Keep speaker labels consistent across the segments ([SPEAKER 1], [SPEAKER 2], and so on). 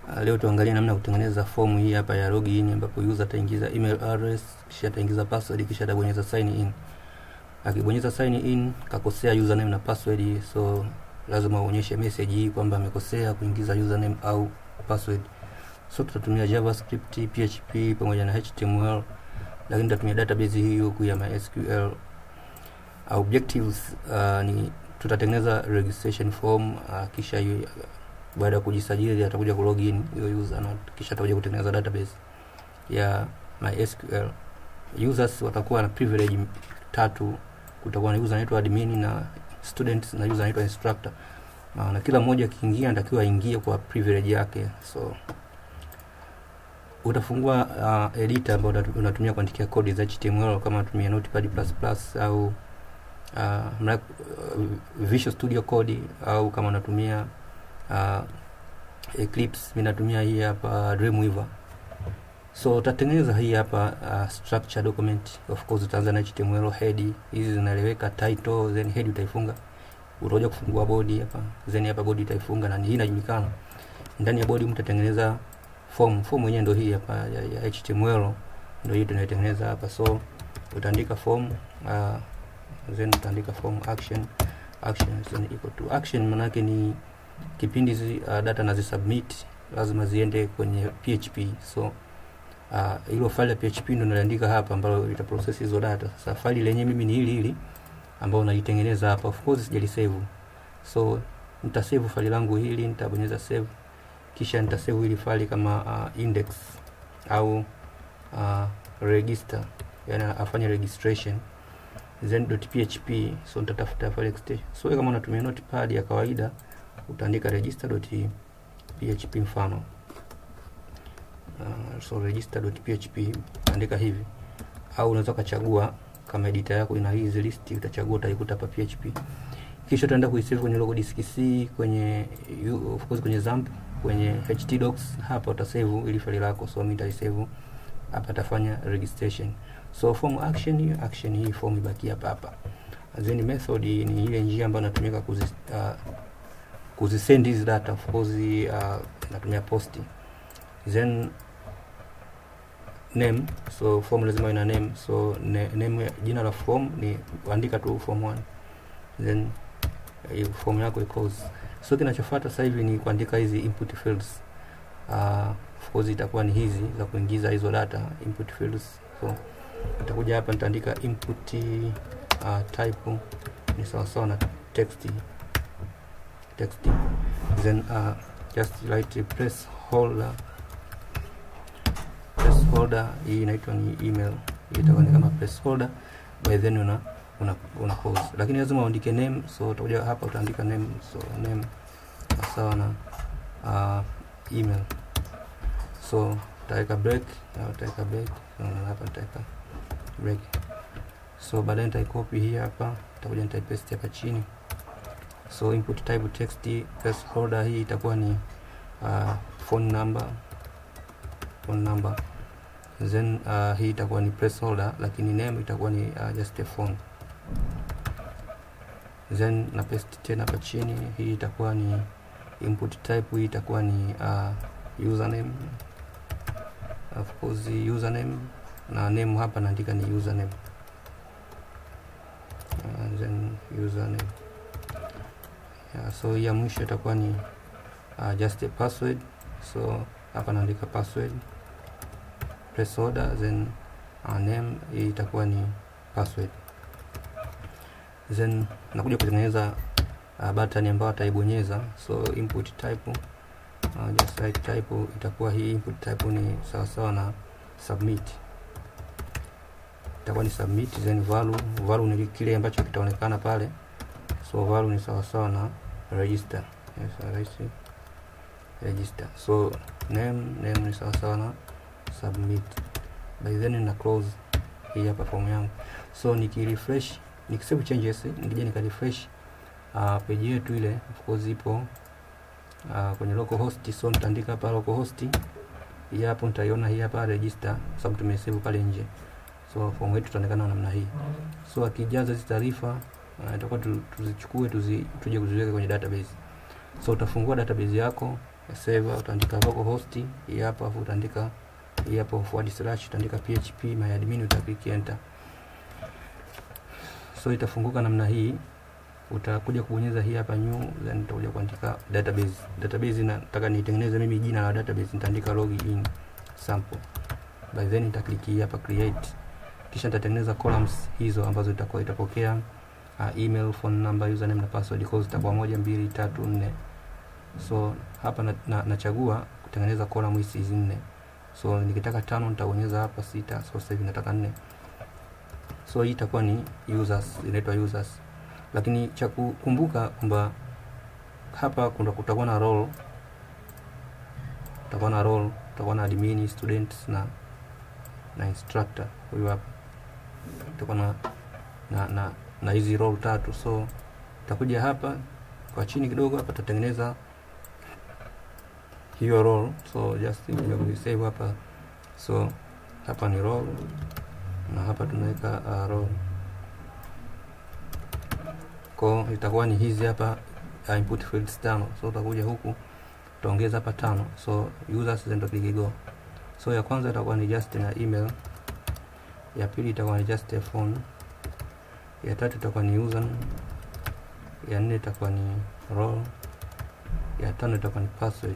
[SPEAKER 1] Uh, leo tuangalie namna ya kutengeneza fomu hii hapa ya login ambapo user ataingiza email address kisha ataingiza password kisha atabonyeza sign in. Akibonyeza sign in kakosea username na password, so lazima uonyeshe message hii kwamba amekosea kuingiza username au password. So tutatumia JavaScript, PHP pamoja na HTML, lakini tutatumia database hii huku ya MySQL. Objectives uh, ni tutatengeneza registration form uh, kisha hiyo baada ya kujisajili atakuja ku login hiyo user na kisha atakuja kutengeneza database ya MySQL. Users watakuwa na privilege tatu, kutakuwa na user anaitwa admin na student na user anaitwa instructor. Na, na kila mmoja akiingia anatakiwa aingie kwa privilege yake. So utafungua uh, editor ambao unatumia kuandikia kodi za HTML kama unatumia Notepad++ au uh, mra, uh, Visual Studio Code au kama unatumia uh, Eclipse. Mimi natumia hii hapa Dreamweaver. So utatengeneza hii hapa uh, structure document. Of course utaanza na HTML head, hizi zinaeleweka, title, then head utaifunga. Utakuja kufungua body hapa, then hapa body utaifunga na hii inajulikana. Ndani ya body mtatengeneza form. Form yenyewe ndio hii hapa ya, ya HTML ndio hii tunaitengeneza hapa. So utaandika form uh, then utaandika form action action then equal to action, maana yake ni kipindi zi, uh, data nazisubmit lazima ziende kwenye PHP. So hilo uh, file ya PHP ndio naliandika hapa, ambalo ita process hizo data. Sasa file lenyewe mimi ni hili hili ambao nalitengeneza hapa, of course sijalisave, so nitasave file langu hili, nitabonyeza save, kisha nitasave hili file kama uh, index au uh, register, yani afanye registration then .php. So nitatafuta file extension. So kama unatumia notepad ya kawaida utaandika register.php mfano uh, so register.php utaandika hivi, au unaweza ukachagua kama editor yako ina hizi list, utachagua utaikuta hapa PHP, kisha utaenda kuisave kwenye local disk C, kwenye of course kwenye XAMPP, kwenye htdocs. Hapa utasave ili file lako, so mimi nitaisave hapa, tafanya registration. So form action hii action hii form ibaki hapa hapa, then method ni ile njia ambayo inatumika kuzi uh, kuzisend hizi data of course uh, natumia post then name so form lazima ina name so ne, name jina la form ni andika tu form 1 then uh, form yako equals so kinachofuata sasa hivi ni kuandika hizi input fields uh, of course itakuwa ni hizi za kuingiza hizo data input fields so nitakuja hapa nitaandika input uh, type ni sawa sawa na text text then uh, just write placeholder placeholder hii inaitwa ni email hii itakuwa ni kama placeholder by then una una, una pause lakini lazima uandike name so utakuja hapa utaandika name so name sawa na uh, email so utaweka break na utaweka break so, hapa nitaweka break so baadaye nitaikopi hii hapa nitakuja nitaipaste hapa chini so input type text placeholder hii itakuwa ni uh, phone number phone number then uh, hii itakuwa ni placeholder lakini name itakuwa ni uh, just a phone then na paste tena hapa chini hii itakuwa ni input type hii itakuwa ni uh, username of course username na name hapa naandika ni username uh, then username yeah, so ya mwisho itakuwa ni uh, just a password so hapa naandika password placeholder then uh, name hii itakuwa ni password then nakuja kutengeneza uh, button ambayo ataibonyeza so input type uh, just write type itakuwa hii input type ni sawa sawa na submit itakuwa ni submit then value value ni kile ambacho kitaonekana pale so value ni sawa sawa na register yes, right. register so name name ni sawa sawa na submit by then na close hii hapa form yangu so nikirefresh nikisave changes nikija nika refresh uh, page yetu ile of course ipo uh, kwenye local host so nitaandika hapa local host hii hapo nitaiona hii hapa register kwa sababu tumesave pale nje so form yetu itaonekana namna hii so akijaza hizi taarifa itakuwa uh, tuzichukue tuzi, tuje kuziweka kwenye database so utafungua database yako server utaandika localhost hii hapa afu utaandika hii hapo forward slash utaandika php myadmin utaklik enter so itafunguka namna hii utakuja kubonyeza hii hapa new then utakuja kuandika database database nataka nitengeneze mimi jina la database nitaandika login sample by then nitaklik hii hapa create kisha nitatengeneza columns hizo ambazo itakuwa itapokea uh, email phone number username na password kwa zitakuwa moja mbili tatu nne so hapa na, na, nachagua kutengeneza column hizi hizi nne so nikitaka tano nitabonyeza hapa sita so sasa hivi nataka nne so hii itakuwa ni users inaitwa users lakini cha kukumbuka kwamba hapa kuna kutakuwa na role kutakuwa na role kutakuwa na admin students na na instructor huyu hapa kutakuwa na na na na hizi role tatu so itakuja hapa kwa chini kidogo hapa tutatengeneza hiyo role so just kuja kuisave hapa so hapa ni role na hapa tunaweka uh, role ko itakuwa ni hizi hapa uh, input fields tano so utakuja huku utaongeza hapa tano so users then click go so ya kwanza itakuwa ni just na email ya pili itakuwa ni just a phone ya tatu itakuwa ni user ya nne itakuwa ni role ya tano itakuwa ni password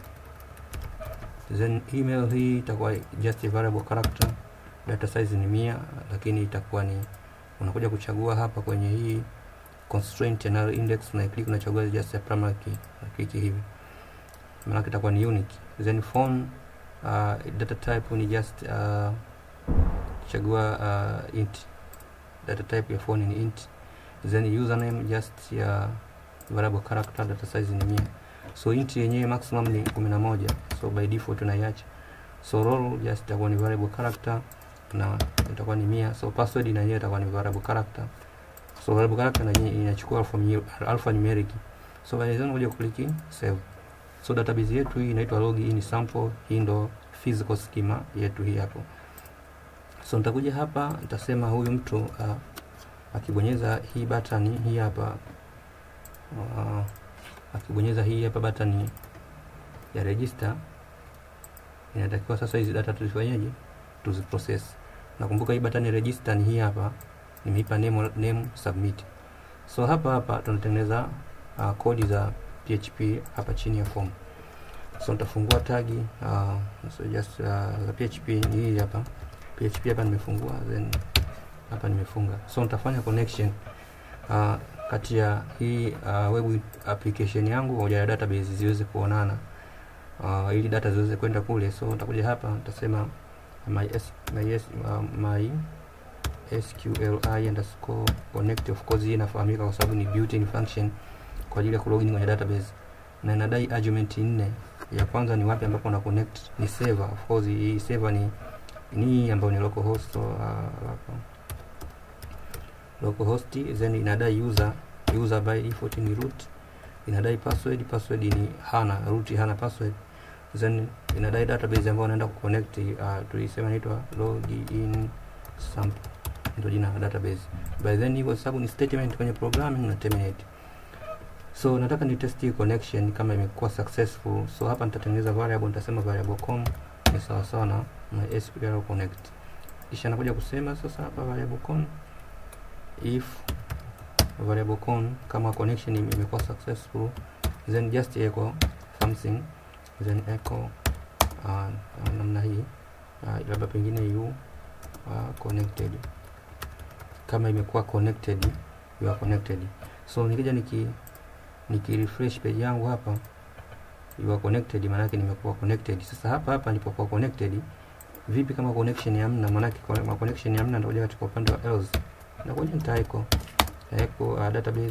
[SPEAKER 1] then email hii itakuwa just a variable character data size ni mia lakini itakuwa ni unakuja kuchagua hapa kwenye hii constraint ya null index na click unachagua just a primary key na click hivi maana itakuwa ni unique then phone uh, data type ni just uh, chagua uh, int data type ya phone ni int then username just ya variable character data size ni mia so int yenyewe maximum ni 11 so by default tunaiacha so role just itakuwa ni variable character na itakuwa ni mia so password na yenyewe itakuwa ni variable character so variable character na yenyewe inachukua alpha, alpha numeric so by then kuja click save so database yetu hii inaitwa login sample hii ndo physical schema yetu hii hapo so nitakuja hapa nitasema huyu mtu uh, akibonyeza hii button hii hapa uh, akibonyeza hii hapa button ya register inatakiwa sasa hizi data tuzifanyeje tuziprocess nakumbuka hii button ya register ni hii hapa nimeipa name, name submit so hapa hapa tunatengeneza uh, kodi za php hapa chini ya form so nitafungua tagi uh, so just uh, za php ni hii hapa php hapa nimefungua then hapa nimefunga so nitafanya connection uh, kati ya hii uh, web application yangu pamoja na database ziweze kuonana uh, ili data ziweze kwenda kule so nitakuja hapa nitasema my, S, my, S, uh, my sqli underscore connect of course hii inafahamika kwa sababu ni built-in function kwa ajili ya kulogin kwenye database na inadai argument nne ya kwanza ni wapi ambapo na connect ni server of course hii server ni ni ambayo ni localhost so, uh, localhost then inadai user user by default ni root inadai password password ni hana root hana password then inadai database ambayo naenda kuconnect uh, tulisema inaitwa login sample ndio jina la database by then hivyo sababu ni statement kwenye programming na terminate so nataka ni test hii connection kama imekuwa successful so hapa nitatengeneza variable nitasema variable com ni sawa sawa na mysql connect kisha nakuja kusema sasa hapa variable com if variable com kama connection imekuwa successful then just echo something then echo uh, uh, namna hii uh, labda pengine you uh, connected kama imekuwa connected you are connected so nikija niki niki refresh page yangu hapa you are connected maana yake nimekuwa connected sasa hapa hapa nilipokuwa connected vipi kama connection hamna maana yake kama connection hamna nitakuja katika upande wa else nakuja nitaiko echo uh, database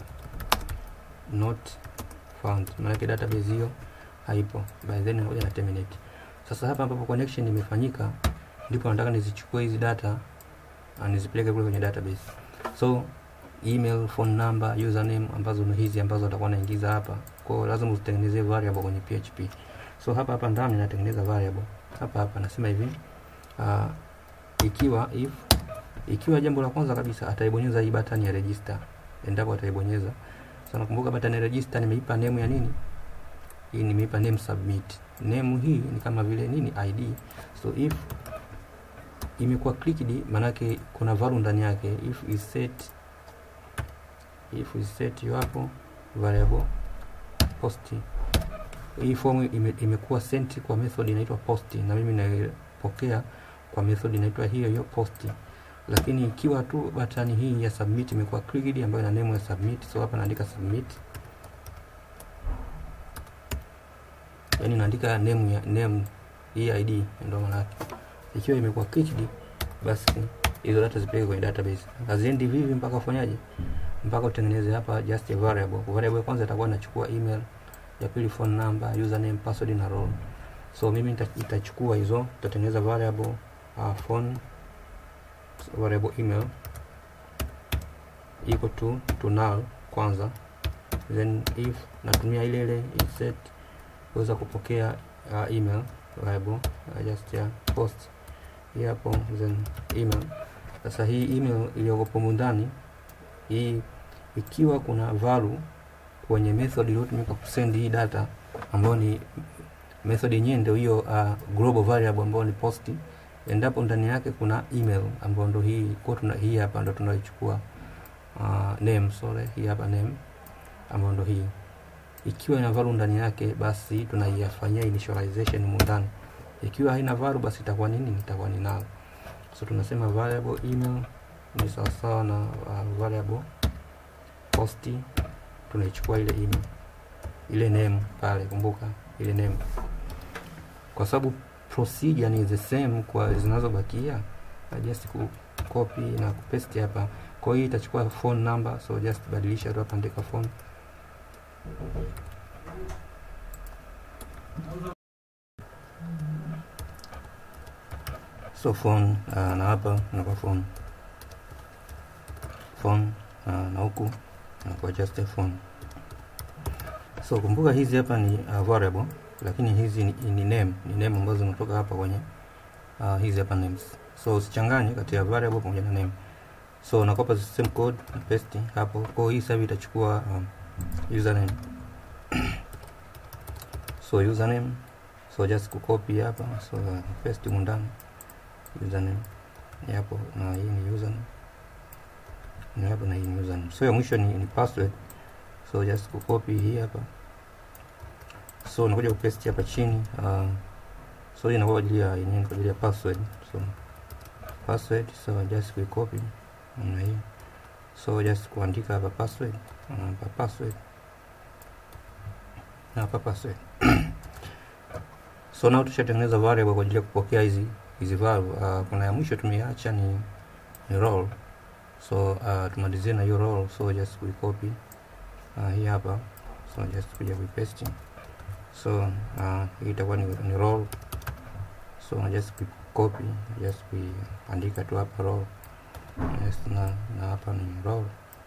[SPEAKER 1] not found maana yake database hiyo haipo by then nakuja na terminate sasa hapa ambapo connection imefanyika ndipo nataka nizichukue hizi data na nizipeleke kule kwenye database so email phone number username ambazo ni hizi ambazo atakuwa naingiza hapa kwa hiyo lazima uzitengenezee variable kwenye php so hapa hapa ndani natengeneza variable hapa hapa nasema hivi uh, ikiwa if ikiwa jambo la kwanza kabisa ataibonyeza hii button ya register endapo ataibonyeza so nakumbuka button ya register nimeipa name ya nini hii nimeipa name submit name hii ni kama vile nini id so if imekuwa clicked manake kuna value ndani yake if is set if is set hiyo hapo variable post hii form ime, imekuwa sent kwa method inaitwa post na mimi naipokea kwa method inaitwa hiyo hiyo post lakini ikiwa tu batani hii ya submit imekuwa clicked ambayo ina name ya submit so hapa naandika submit yani naandika name ya name hii id ndio maana yake ikiwa imekuwa clicked basi hizo data zipeleke kwenye database haziendi vivi mpaka ufanyaje mpaka utengeneze hapa just a variable variable ya kwanza itakuwa inachukua email ya pili phone number username password na role so mimi nitachukua hizo nitatengeneza variable uh, phone variable email equal to to null kwanza then if natumia ile ile set kuweza kupokea uh, email variable uh, just ya post hii hapo then email sasa hii email iliyokopo ndani hii ikiwa kuna value kwenye method iliyotumika kusend hii data ambayo ni method yenyewe ndio hiyo uh, global variable ambayo ni post endapo ndani yake kuna email ambayo ndio hii kwa tuna hii hapa ndio tunaichukua uh, name sorry hii hapa name ambayo ndio hii ikiwa ina value ndani yake basi tunaiyafanyia initialization mundani ikiwa haina value basi itakuwa nini itakuwa ni null so tunasema variable email ni sawasawa na uh, variable post tunaichukua ile email ile name pale kumbuka ile name kwa sababu procedure ni the same kwa zinazobakia just ku copy na kupaste hapa kwa hiyo itachukua phone number so just badilisha tu hapa andika phone so phone uh, na hapa nakuwa phone phone uh, na huku nakuwa just a phone so kumbuka hizi hapa ni uh, variable lakini hizi ni, ni name ni name ambazo zinatoka hapa kwenye uh, hizi hapa names so usichanganye kati ya variable pamoja na name so nakopa the same code na paste hapo kwa hii sasa itachukua um, username so username so just kucopy hapa so uh, paste humu ndani username ni hapo na hii ni username ni hapo na hii ni username so ya mwisho ni, ni password so just kucopy hii hapa so unakuja kupaste hapa chini uh, so hii inakuwa kwa ajili ya yenyewe kwa ajili ya password so password so just kuicopy namna hii so just kuandika hapa password hapa password na hapa password so nao tushatengeneza variable kwa ajili ya kupokea hizi hizi value uh, kuna ya mwisho tumeiacha ni ni role so uh, tumalizie na hiyo role so just kuicopy uh, hii hapa so just kuja kuipaste so uh, hii itakuwa ni, ni role so na just copy just kuandika tu hapa role yes, na, na hapa ni role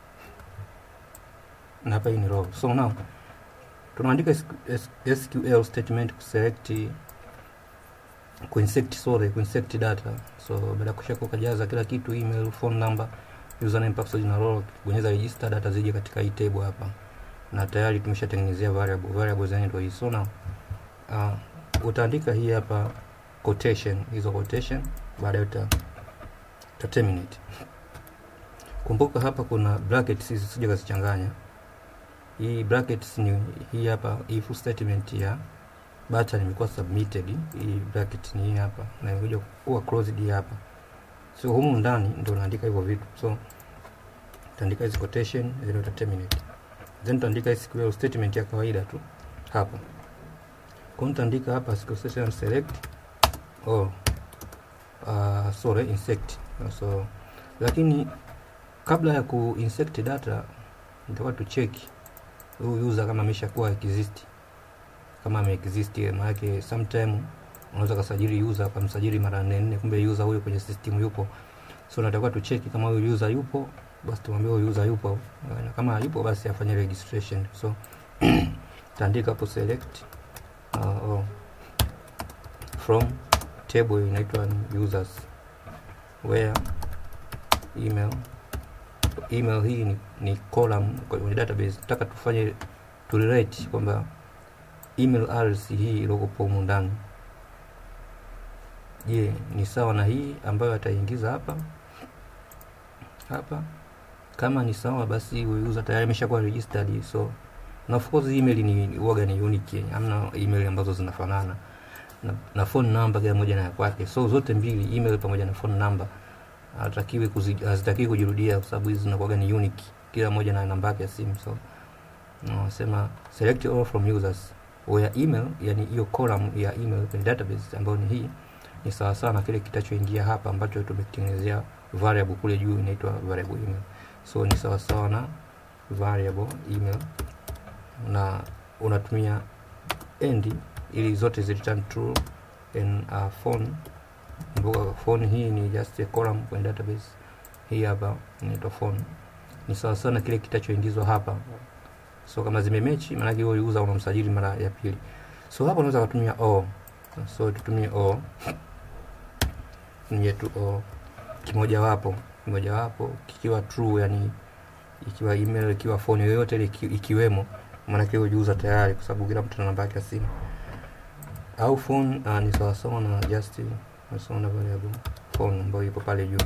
[SPEAKER 1] na hapa hii ni role so now tunaandika SQL statement kuselect kuinsect sorry kuinsect data so baada ya kusha kujaza kila kitu email phone number username password na role kubonyeza register data zije katika hii table hapa na tayari tumeshatengenezea variable variable zenyewe ndio hii so now uh, utaandika hii hapa quotation hizo quotation baadaye uta, uta terminate kumbuka hapa kuna brackets hizi sije kazichanganya hii brackets ni hii hapa if statement ya button imekuwa submitted hii bracket ni hii hapa na imekuja kuwa closed hapa so humu ndani ndio unaandika hivyo vitu so utaandika hizi quotation then uta terminate then utaandika SQL statement ya kawaida tu hapa kwa nitaandika hapa SQL statement select oh uh, sorry insect so lakini kabla ya kuinsect data nitakuwa tu check huyu user kama ameshakuwa exist kama ame exist maana sometime unaweza kusajili user kumsajili mara nne nne kumbe user huyo kwenye system yupo so natakiwa tu check kama huyo user yupo basi tumwambie huyo user yupo na kama yupo basi afanye registration so taandika hapo select uh, oh, from table inaitwa users where email email hii ni, ni column kwenye database nataka tufanye to relate kwamba email address hii iliokopo humu ndani je ni sawa na hii ambayo ataingiza hapa hapa kama ni sawa basi huyu user tayari ameshakuwa registered so na of course email ni huwaga ni unique hamna email ambazo zinafanana na, na phone number kila moja na ya kwake so zote mbili email pamoja na phone number hatakiwi kuzi- hazitakiwi kujirudia kwa sababu hizi zinakuwaga ni unique kila moja na namba yake ya simu so nasema select all from users where email yani hiyo column ya email kwenye database ambayo ni hii ni sawa sawa na kile kitachoingia hapa ambacho tumekitengenezea variable kule juu inaitwa variable email so ni sawa sawa na variable email na unatumia end ili zote zi return true and uh, phone kumbuka phone hii ni just a column kwenye database hii hapa inaitwa phone ni sawa sawa na kile kitachoingizwa hapa so kama zimemechi maanake huyo user unamsajili mara ya pili so hapa unaweza kutumia o so tutumie o tumie tu o kimojawapo kimojawapo kikiwa true yani ikiwa email ikiwa phone yoyote ile iki, ikiwemo maanake huyo user tayari kwa sababu kila mtu ana namba yake ya simu au phone uh, ni sawasawa na just ni sawa na variable phone ambayo ipo pale juu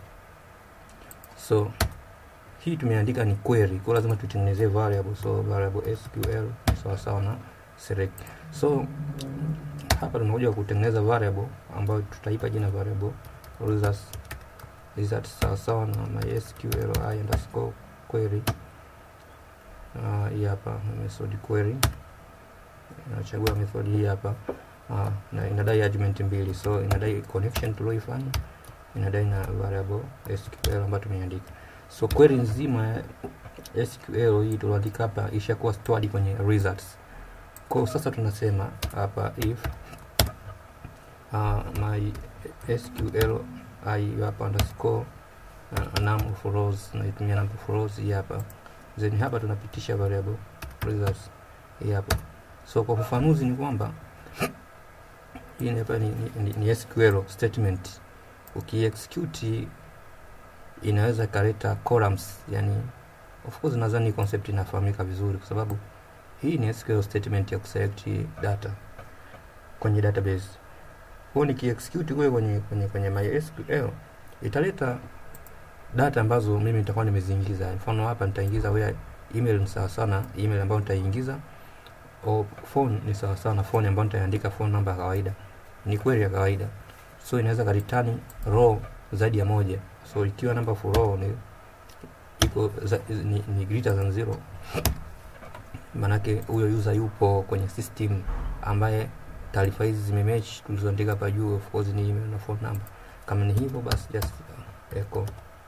[SPEAKER 1] so hii tumeandika ni query kwa lazima tutengenezee variable so variable sql ni sawasawa na select so hapa tumekuja kutengeneza variable ambayo tutaipa jina variable results results sawasawa na mysql i underscore query uh, hii hapa method query nachagua method hii hapa uh, na inadai argument mbili so inadai connection tulioifanya inadai na variable sql ambayo tumeandika so query nzima ya sql hii tulioandika hapa ishakuwa stored kwenye results kwa sasa tunasema hapa if uh, my sql i hapa underscore uh, num of rows naitumia num of rows hii hapa then hapa tunapitisha variable results hii hapa so kwa ufafanuzi ni kwamba hii ni hapa ni, ni, ni, ni sql statement ukiexecute inaweza ikaleta columns yani of course nadhani concept inafahamika vizuri kwa sababu hii ni SQL statement ya kuselect data kwenye database kwa nikiexecute kule kwenye kwenye kwenye MySQL italeta data ambazo mimi nitakuwa nimeziingiza mfano hapa nitaingiza where email ni sawa sana email ambayo nitaiingiza au phone ni sawa sawa na phone ambayo nitaandika phone number ya kawaida ni kweli ya kawaida so inaweza karitani row zaidi ya moja so ikiwa number for row ni iko za, ni, ni greater than zero manake huyo user yupo kwenye system ambaye taarifa hizi zimematch tulizoandika hapa juu of course ni email na phone number kama ni hivyo basi just uh, echo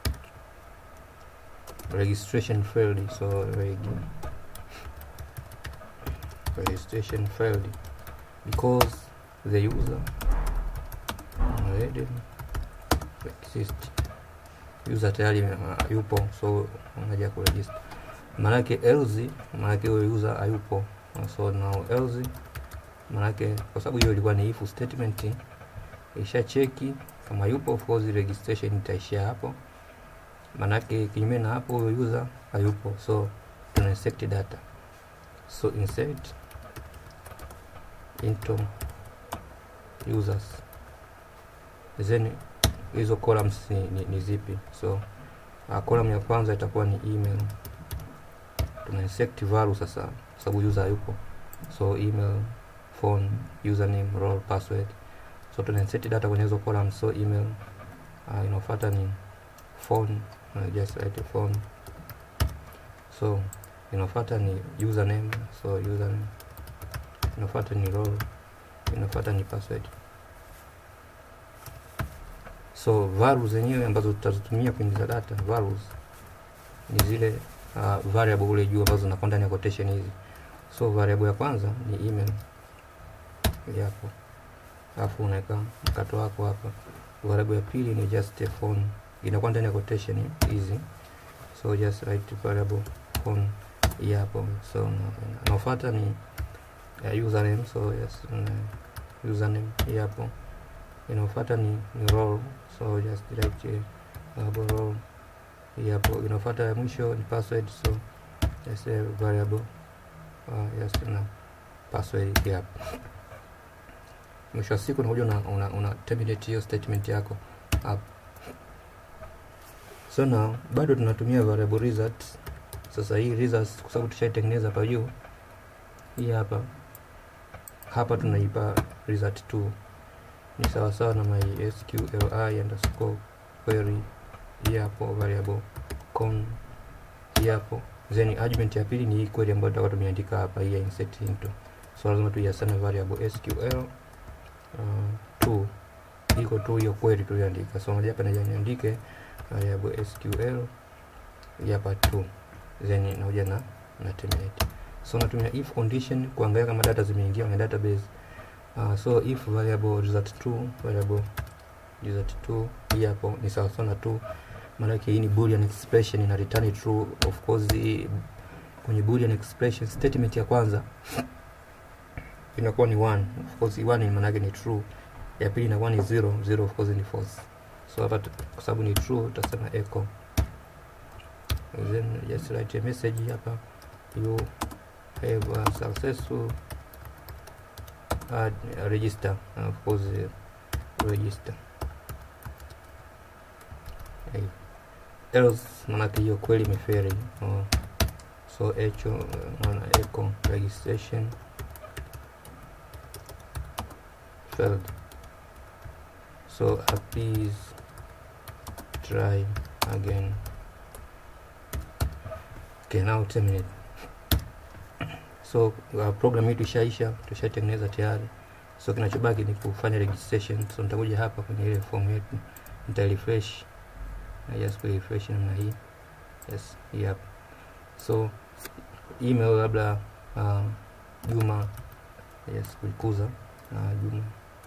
[SPEAKER 1] registration failed so reg registration failed because the user already exist user tayari uh, yupo so unaja kuregister maanake else maanake huyo user hayupo so now else maanake kwa sababu hiyo ilikuwa ni if statement isha cheki kama yupo of course registration itaishia hapo maanake kinyume na hapo huyo user hayupo so tuna insert data so insert into users then hizo columns ni, ni, ni zipi so uh, column ya kwanza itakuwa ni email tuna insert value sasa sababu user hayupo so email phone username role password so tuna insert data kwenye hizo columns so email uh, inafuata ni phone uh, just write phone so inafuata ni username so username inafuata ni role inafuata ni password so values zenyewe ambazo tutazitumia kuingiza data values ni zile uh, variable kule juu ambazo zinakuwa ndani ya quotation hizi so variable ya kwanza ni email yapo alafu unaweka mkato wako hapa variable ya pili ni just a phone inakuwa ndani ya quotation hizi so just write variable phone yapo so nafuata ni uh, username so yes uh, username yapo inafuata ni, ni role so just write uh, role yapo inafuata ya mwisho ni password so just a variable uh, yes na password hii hapa mwisho wa siku unakuja una, una, una terminate hiyo statement yako hapa so now bado tunatumia variable results sasa hii results kwa sababu tushaitengeneza hapa juu hii hapa hapa tunaipa result 2 ni sawasawa na my sqli underscore query hii hapo variable con hii hapo then argument ya pili ni hii query ambayo tutakuwa tumeandika hapa hii ya insert into so lazima tuiasane variable sql uh, 2 iko tu hiyo query tuliandika so moja hapa niandike variable sql hii hapa 2 then nakuja na na terminate so natumia if condition kuangalia kama data zimeingia kwenye database uh, so if variable result 2 variable result 2 hii hapo ni sawa sawa na 2 maanake hii ni boolean expression ina return true of course hii, kwenye boolean expression statement ya kwanza inakuwa ni 1 of course 1 maana yake ni true ya pili inakuwa ni 0 0 of course ni false so hapa kwa sababu ni true tutasema echo then just write a message hapa you have a successful add uh, register uh, of course uh, register hey. else manake hiyo kweli imeferi uh, so echo uh, maana echo registration failed so please try again okay now terminate so uh, program hii tushaisha tushatengeneza tayari so kinachobaki ni kufanya registration so nitakuja hapa kwenye ile form yetu nita refresh na just ku refresh namna hii yes hii hapa so email labda uh, juma yes kuikuza uh, juma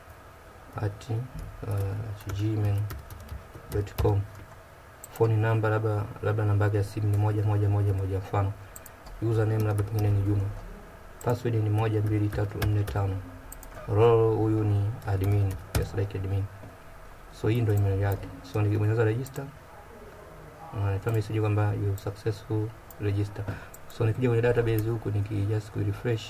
[SPEAKER 1] at uh, gmail.com phone number labda labda namba yake ya simu ni moja moja moja moja mfano username labda pengine ni juma password ni moja mbili tatu nne tano role huyu ni admin yes like admin so hii ndo email yake so nikibonyeza register unatoa message kwamba you successful register so nikija kwenye database huku nikijust ku refresh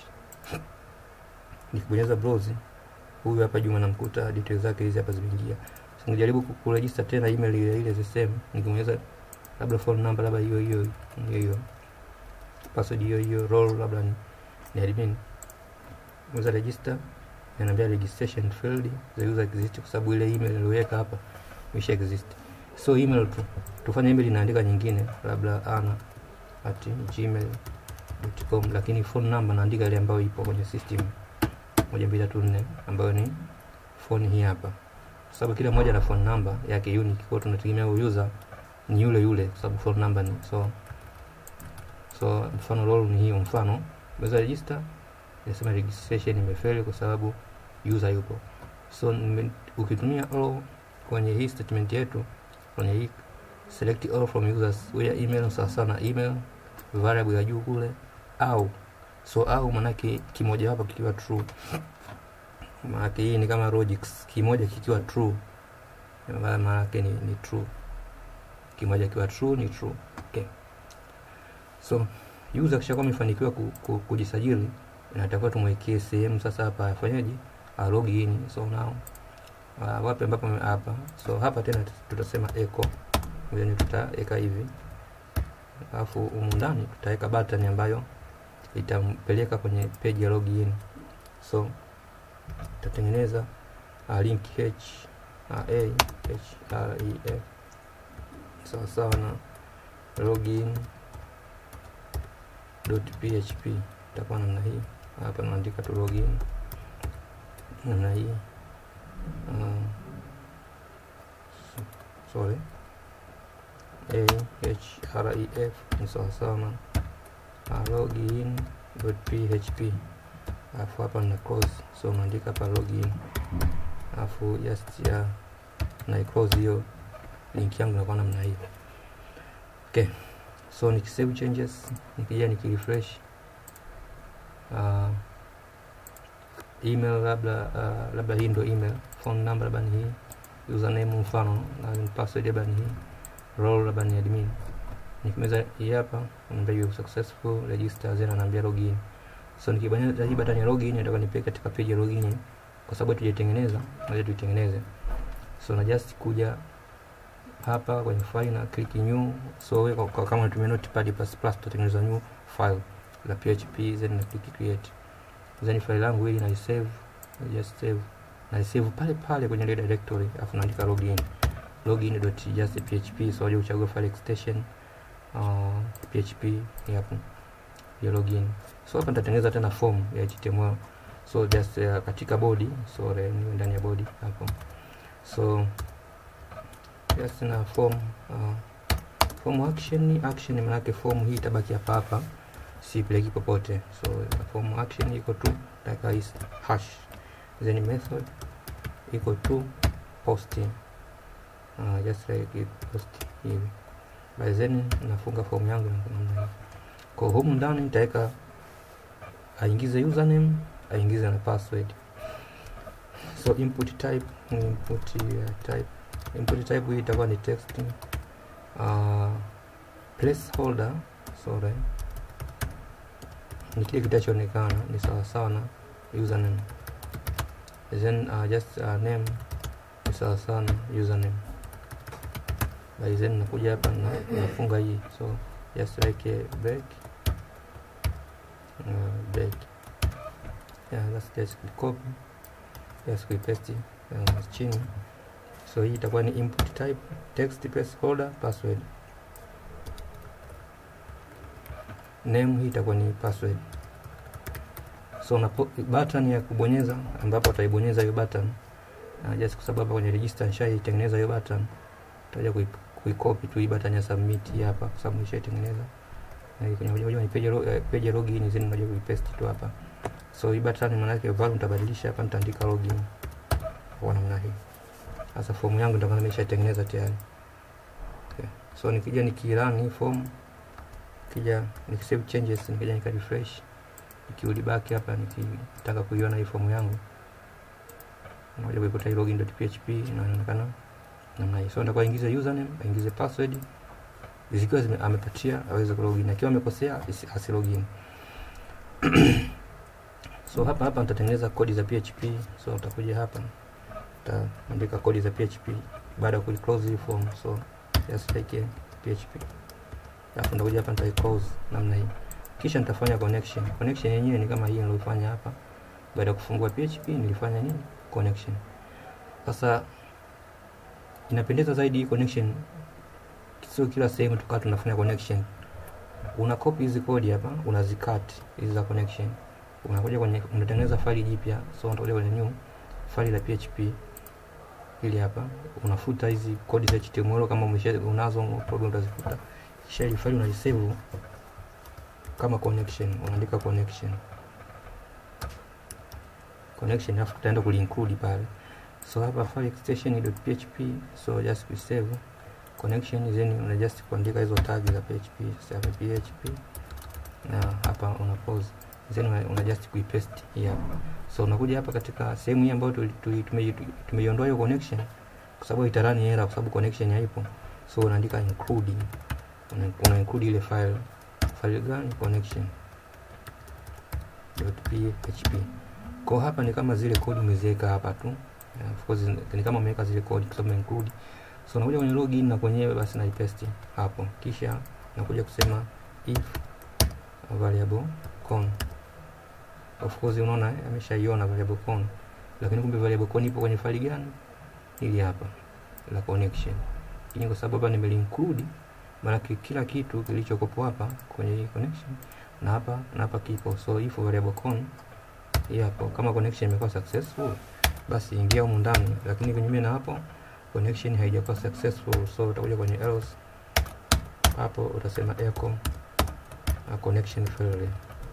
[SPEAKER 1] nikibonyeza browse huyu hapa Juma namkuta details zake hizi hapa zimeingia so nijaribu kuregister tena email ile ile the same nikibonyeza labda phone number labda hiyo hiyo hiyo hiyo password hiyo hiyo role labda ni, ni admin unaweza register inaniambia registration failed the user exist kwa sababu ile email iliyoweka hapa imesha exist so email tu tufanye email inaandika nyingine labda ana at gmail.com lakini phone number naandika ile ambayo ipo kwenye system moja mbili tatu nne ambayo ni phone hii hapa kwa sababu kila mmoja na phone number yake unique kwa tunategemea huyo user ni yule yule kwa sababu phone number ni so so mfano role ni hiyo mfano unaweza register inasema registration imefeli kwa sababu user yupo so nime, ukitumia all kwenye hii statement yetu kwenye hii select all from users where email sawa sawa na email variable ya juu kule au so au manake kimoja wapo kikiwa true manake hii ni kama logics kimoja kikiwa true manake ni, ni true kimoja kikiwa true ni true okay so user kishakuwa amefanikiwa ku, ku, kujisajili inatakiwa tumwekee sehemu sasa hapa afanyaje log in so now uh, wapi ambapo hapa so hapa tena tutasema echo then tutaweka hivi alafu humu ndani tutaweka button ambayo itampeleka kwenye page ya login so tutatengeneza uh, link h uh, a h r e f sawa sawa na login php itakuwa namna hii hapa naandika tu login namna hii uh, sorry a h r e f ni sawasawa na uh, login php alafu hapa na close so unaandika hapa login alafu just ya na close hiyo link yangu inakuwa namna hii okay so nikisave changes nikija nikirefresh uh, email labda uh, labda hii ndo email phone number labda ni hii username mfano na password labda ni hii role labda ni admin nikimeza hii hapa naambia you successful register then anaambia login so nikibonyeza hii button ya login nataka nipeleke katika page ya login kwa sababu tujaitengeneza ngoja tuitengeneze so na just kuja hapa kwenye file na click new so we, kwa, kama unatumia notepad plus plus tutatengeneza new file la php then na click create then file langu hili na save just save na save pale pale kwenye ile directory afu naandika login login.just.php so waje uchague file extension uh, php hapo ya login so hapa nitatengeneza tena form ya html so just uh, katika body so niwe ndani ya body hapo so just na form uh, form action action maana yake form hii itabaki hapa hapa sipeleki popote so form action iko tu taka is hash then method iko tu posting uh, just like it post hivi by then nafunga form yangu namna hiyo kwa humu ndani nitaweka aingize username aingize na password so input type input uh, type input type hii itakuwa ni text uh, placeholder sorry ni kile kitachoonekana ni sawa sawa na username then uh, just uh, name ni sawa sawa na username by then nakuja hapa na nafunga hii so just like a break uh, break yeah that's just copy just paste uh, chini so hii itakuwa ni input type text placeholder password name hii itakuwa ni password so na button ya kubonyeza ambapo utaibonyeza hiyo button uh, just kwa sababu kwenye register nishaitengeneza hiyo button utaja kuicopy tu hii button ya submit hii hapa kwa sababu nishaitengeneza na kwenye moja kwenye page uh, page login zeni unaja kuipaste tu hapa so hii button maana yake value nitabadilisha hapa nitaandika login kwa namna hii sasa fomu yangu ndio nimeshaitengeneza tayari okay. so nikija nikirun hii form nikija nikisave changes nikija nika refresh nikirudi back hapa nikitaka kuiona hii fomu yangu nakuja kuikuta login.php inaonekana namna hii so nitakuwa ingize username aingize password zikiwa zime, amepatia aweze kulogin akiwa amekosea asilogin so hapa hapa nitatengeneza kodi za php so utakuja hapa nitaandika kodi za php baada ya kuiclose hii form so just like php alafu nitakuja hapa nitaiclose namna hii kisha nitafanya connection connection yenyewe ni kama hii niliyofanya hapa baada ya kufungua php nilifanya nini connection sasa inapendeza zaidi hii connection sio kila sehemu tukaa tunafanya connection una copy hizi kodi hapa unazikat hizi za connection unakuja kwenye unatengeneza faili jipya so unakuja kwenye new faili la php ili hapa unafuta hizi kodi za html kama umesha unazo program utazifuta kisha ile faili unaisave kama connection unaandika connection connection alafu tutaenda kulinclude pale so hapa file extension.php so just we save connection then una just kuandika hizo tag za php sasa php na hapa una pause then una, una just kuipaste hii hapa so unakuja hapa katika sehemu hii ambayo tumeiondoa hiyo connection kwa sababu itarani error kwa sababu connection haipo so unaandika include una, una include ile file file gani connection .php kwa hapa ni kama zile kodi umeziweka hapa tu yeah, of course ni kama umeweka zile kodi kwa sababu include so nakuja kwenye login na kwenyewe basi naipaste hapo kisha nakuja kusema if variable con of course unaona ameshaiona variable con lakini kumbe variable con ipo kwenye faili gani ili hapa la connection lakini kwa sababu hapa nimelinclude maana kila kitu kilichokopo hapa kwenye hii connection na hapa na hapa kipo so if variable con hii hapo kama connection imekuwa successful basi ingia humu ndani lakini kinyume na hapo connection haijakuwa successful so utakuja kwenye else hapo utasema echo a connection failure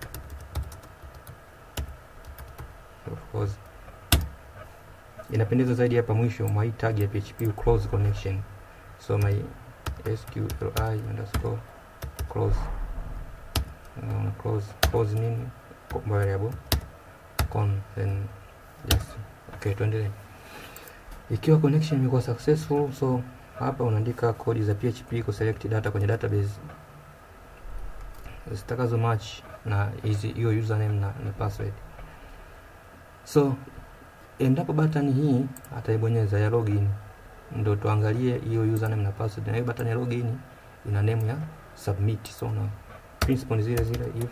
[SPEAKER 1] of course inapendeza zaidi hapa mwisho my tag ya php close connection so my sqli underscore close uh, close close nini variable con then just okay tuendelee ikiwa connection imekuwa successful so hapa unaandika kodi za php ku select data kwenye database zitakazo match na hizi hiyo username na, na password so endapo button hii ataibonyeza ya login ndo tuangalie hiyo username na password na hiyo button ya login ina name ya submit so na principle ni zile zile if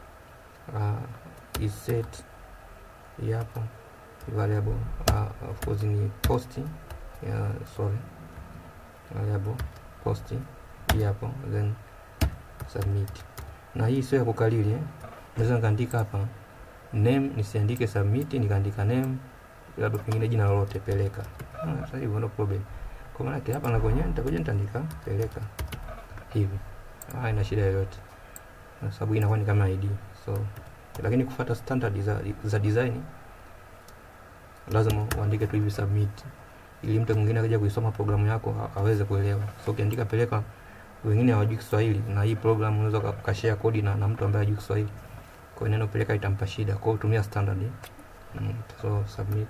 [SPEAKER 1] uh, is set hii hapa variable uh, of course ni post yeah, sorry variable post hii hapo then submit na hii sio ya kukalili eh? naweza nikaandika hapa name nisiandike submit nikaandika name labda pengine jina lolote peleka ah, sasa hivyo no problem kwa maana yake hapa na kwenyewe nitakuja nitaandika peleka hivi ah, ina shida yoyote kwa sababu inakuwa ni kama id so lakini kufuata standard za, za design lazima uandike tu hivi submit ili mtu mwingine akija kuisoma programu yako ha- aweze kuelewa so ukiandika peleka wengine hawajui Kiswahili na hii program unaweza ukashare kodi na, na mtu ambaye hajui Kiswahili kwa hiyo neno peleka itampa shida kwa hiyo tumia standard mm, so submit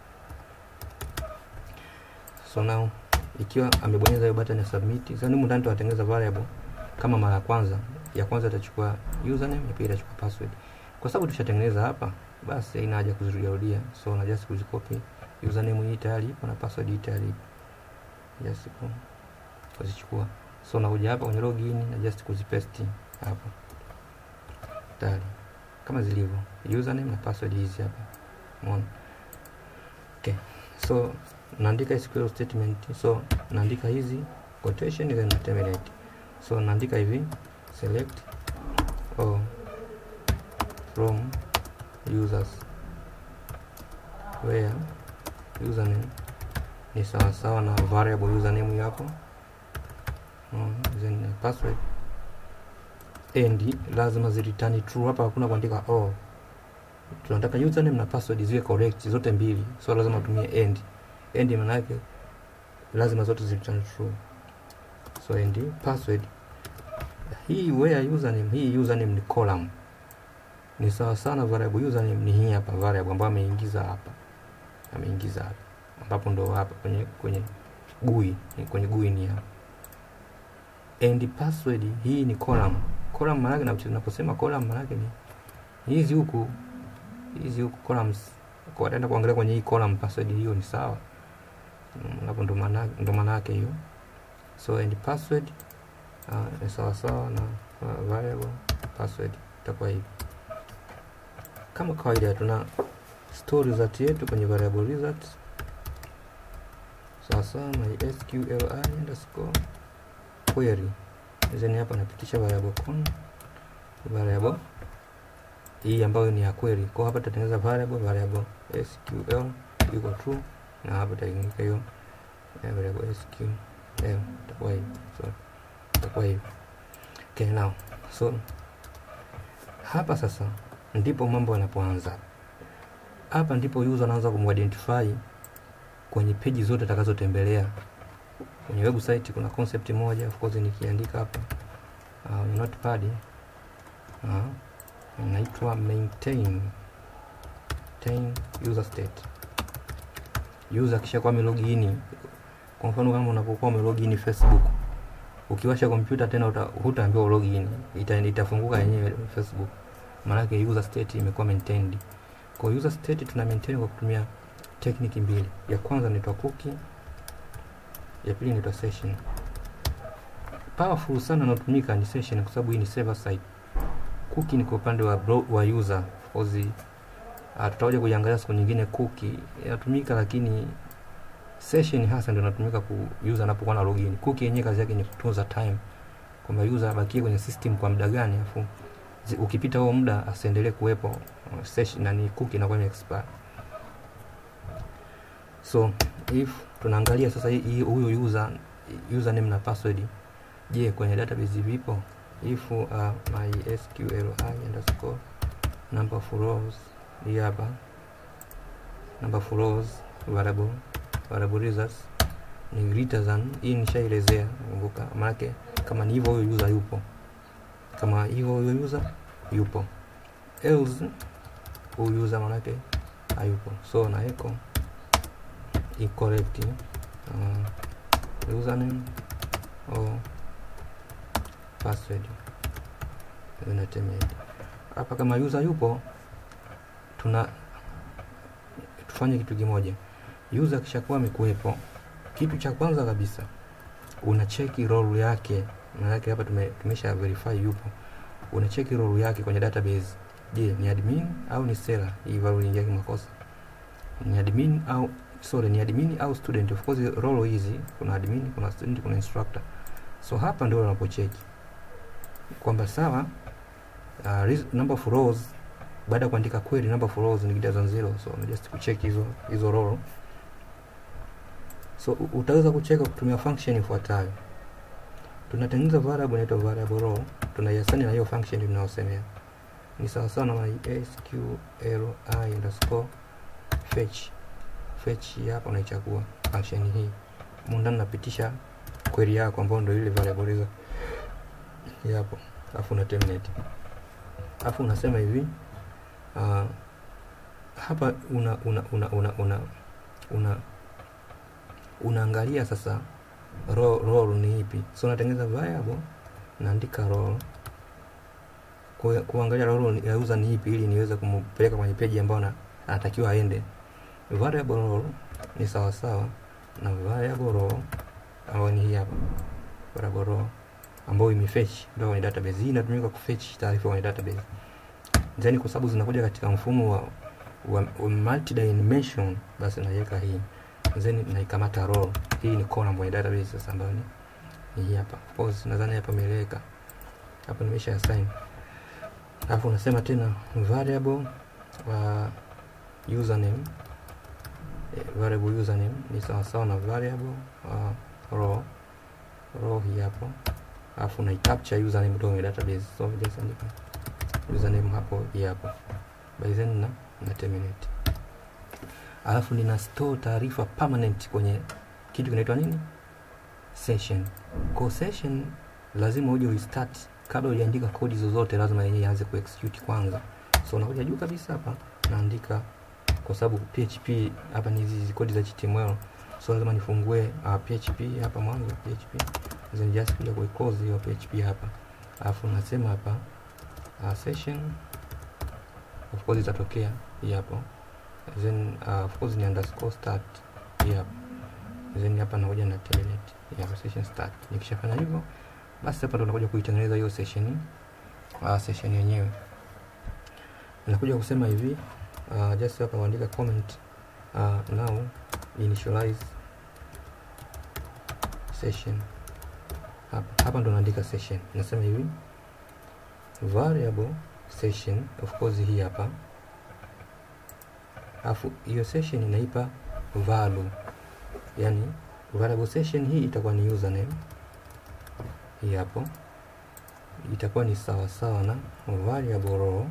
[SPEAKER 1] so now ikiwa amebonyeza hiyo button ya submit sasa humu ndani tunatengeneza variable kama mara ya kwanza ya kwanza itachukua username ya pili itachukua password kwa sababu tushatengeneza hapa basi haina haja kuzirudia rudia so na just kuzicopy username hii tayari ipo na password hii tayari ipo just ku- kuzichukua so nakuja hapa kwenye login na just kuzipaste hapa tayari kama zilivyo username na password hizi hapa umeona okay so naandika SQL statement so naandika hizi quotation then na terminate so naandika hivi select all from users where username ni sawasawa na variable username hii hapo mm, then password and lazima ziritani true hapa hakuna kuandika oh tunataka username na password ziwe correct zote mbili so lazima utumie and and maana yake lazima zote ziritani true so and password hii where username hii username ni column ni sawa sana variable username ni hii hapa variable ambayo ameingiza hapa ameingiza hapa ambapo ndo hapa kwenye kwenye GUI ni kwenye GUI ni hapa and password hii ni column column maana yake na tunaposema column maana yake ni hizi huku hizi huku columns kwa wataenda kuangalia kwenye hii column password hiyo ni sawa Mm, hapo ndo maana ndo maana yake hiyo so and password uh, ni sawa sawa na uh, variable password itakuwa hivi kama kawaida tuna store result yetu kwenye variable results sawa sawa na sqli underscore query then hapa napitisha variable con variable hii ambayo ni ya query kwa hapa tutatengeneza variable variable sql iko true na hapa tutaingiza hiyo eh, variable sql itakuwa hivi so itakuwa hivi okay now so hapa sasa ndipo mambo yanapoanza hapa ndipo user anaanza kumuidentify kwenye peji zote atakazotembelea kwenye website kuna concept moja of course nikiandika hapa uh, kwenye notepad uh, inaitwa maintain maintain user state user kisha kwa login kwa mfano kama unapokuwa umelogin Facebook ukiwasha kompyuta tena uta, hutaambiwa login ita, itafunguka yenyewe Facebook maanake user state imekuwa maintained kwa user state tuna maintain kwa kutumia technique mbili ya kwanza inaitwa cookie ya pili inaitwa session powerful sana inayotumika ni session kwa sababu hii ni server side cookie ni kwa upande wa, bro, wa user of course uh, tutakuja kuiangalia siku nyingine cookie inatumika lakini session hasa ndio inatumika ku user anapokuwa na login cookie yenyewe kazi yake ni kutunza time kwamba user abakie kwenye system kwa muda gani afu zi- ukipita huo muda asiendelee kuwepo uh, session na ni cookie inakuwa ime expire so if tunaangalia sasa hii- hii- huyu user username na password je kwenye database vipo if uh, my sqli underscore number of rows hii hapa number of rows variable variable results ni greater than hii nishaelezea kumbuka maanake kama ni hivyo huyo user yupo kama hivyo huyo user yupo else huyu user maanake hayupo so na echo incorrect uh, username or password then na terminate hapa kama user yupo tuna tufanye kitu kimoja user kishakuwa amekuwepo kitu cha kwanza kabisa una cheki role yake maanake hapa tume, tumesha verify yupo una cheki role yake kwenye database je ni admin au ni seller hii value iliingia kimakosa ni admin au sorry ni admin au student of course role hizi kuna admin kuna student kuna instructor so hapa ndio unapocheki kwamba sawa uh, res- number of rows baada ya kuandika query number of rows ni greater than zero so na just kucheck hizo hizo role so u- utaweza kucheka kutumia function ifuatayo tunatengeneza variable inaitwa variable row tunaiasani na hiyo function tunayosemea ni sawa sawa na sqli underscore fetch fetch hii hapa unaichagua function hii mundani napitisha query yako ambayo ndio ile variable hizo hii hapo alafu una terminate alafu unasema hivi uh, hapa una una una una una, una unaangalia sasa ro- role ni ipi so unatengeneza variable naandika role Ku- kuangalia role ya user ni ipi ili niweze kumpeleka kwenye page ambayo na- anatakiwa aende variable role ni sawa sawa na variable role ambayo ni hii hapa variable role ambayo imefetch ndio kwenye database hii inatumika kufetch taarifa kwenye database then kwa sababu zinakuja katika mfumo wa, wa, wa multi-dimension basi naiweka hii then naikamata row hii ni column kwenye database sasa ambayo ni, ni hii hapa of course nadhani hapa imeeleweka hapa nimesha assign alafu unasema tena variable uh, username eh, variable username ni sawa sawa na variable uh, row row hii hapo alafu unaicapture username kutoka kwenye database so just andika username hapo hii hapo by then na, na terminate alafu nina store taarifa permanent kwenye kitu kinaitwa nini session kwa session lazima uje restart kabla hujaandika kodi zozote lazima yenyewe ianze kuexecute kwanza so unakuja juu kabisa hapa naandika kwa sababu php hapa ni hizi kodi za html so lazima nifungue uh, php hapa mwanzo php then just kuja kuiclose hiyo php hapa alafu nasema hapa uh, session of course itatokea hii hapo then uh, of course ni underscore start hii hapa then hapa nakuja na terminate hii hapa session start nikishafanya hivyo basi hapa ndo nakuja kuitengeneza hiyo session uh, session yenyewe nakuja kusema hivi uh, just hapa kuandika comment uh, now initialize session hapa hapa ndo naandika session nasema hivi variable session of course hii hapa alafu hiyo session inaipa value yani variable session hii itakuwa ni username hii hapo itakuwa ni sawa sawa na variable row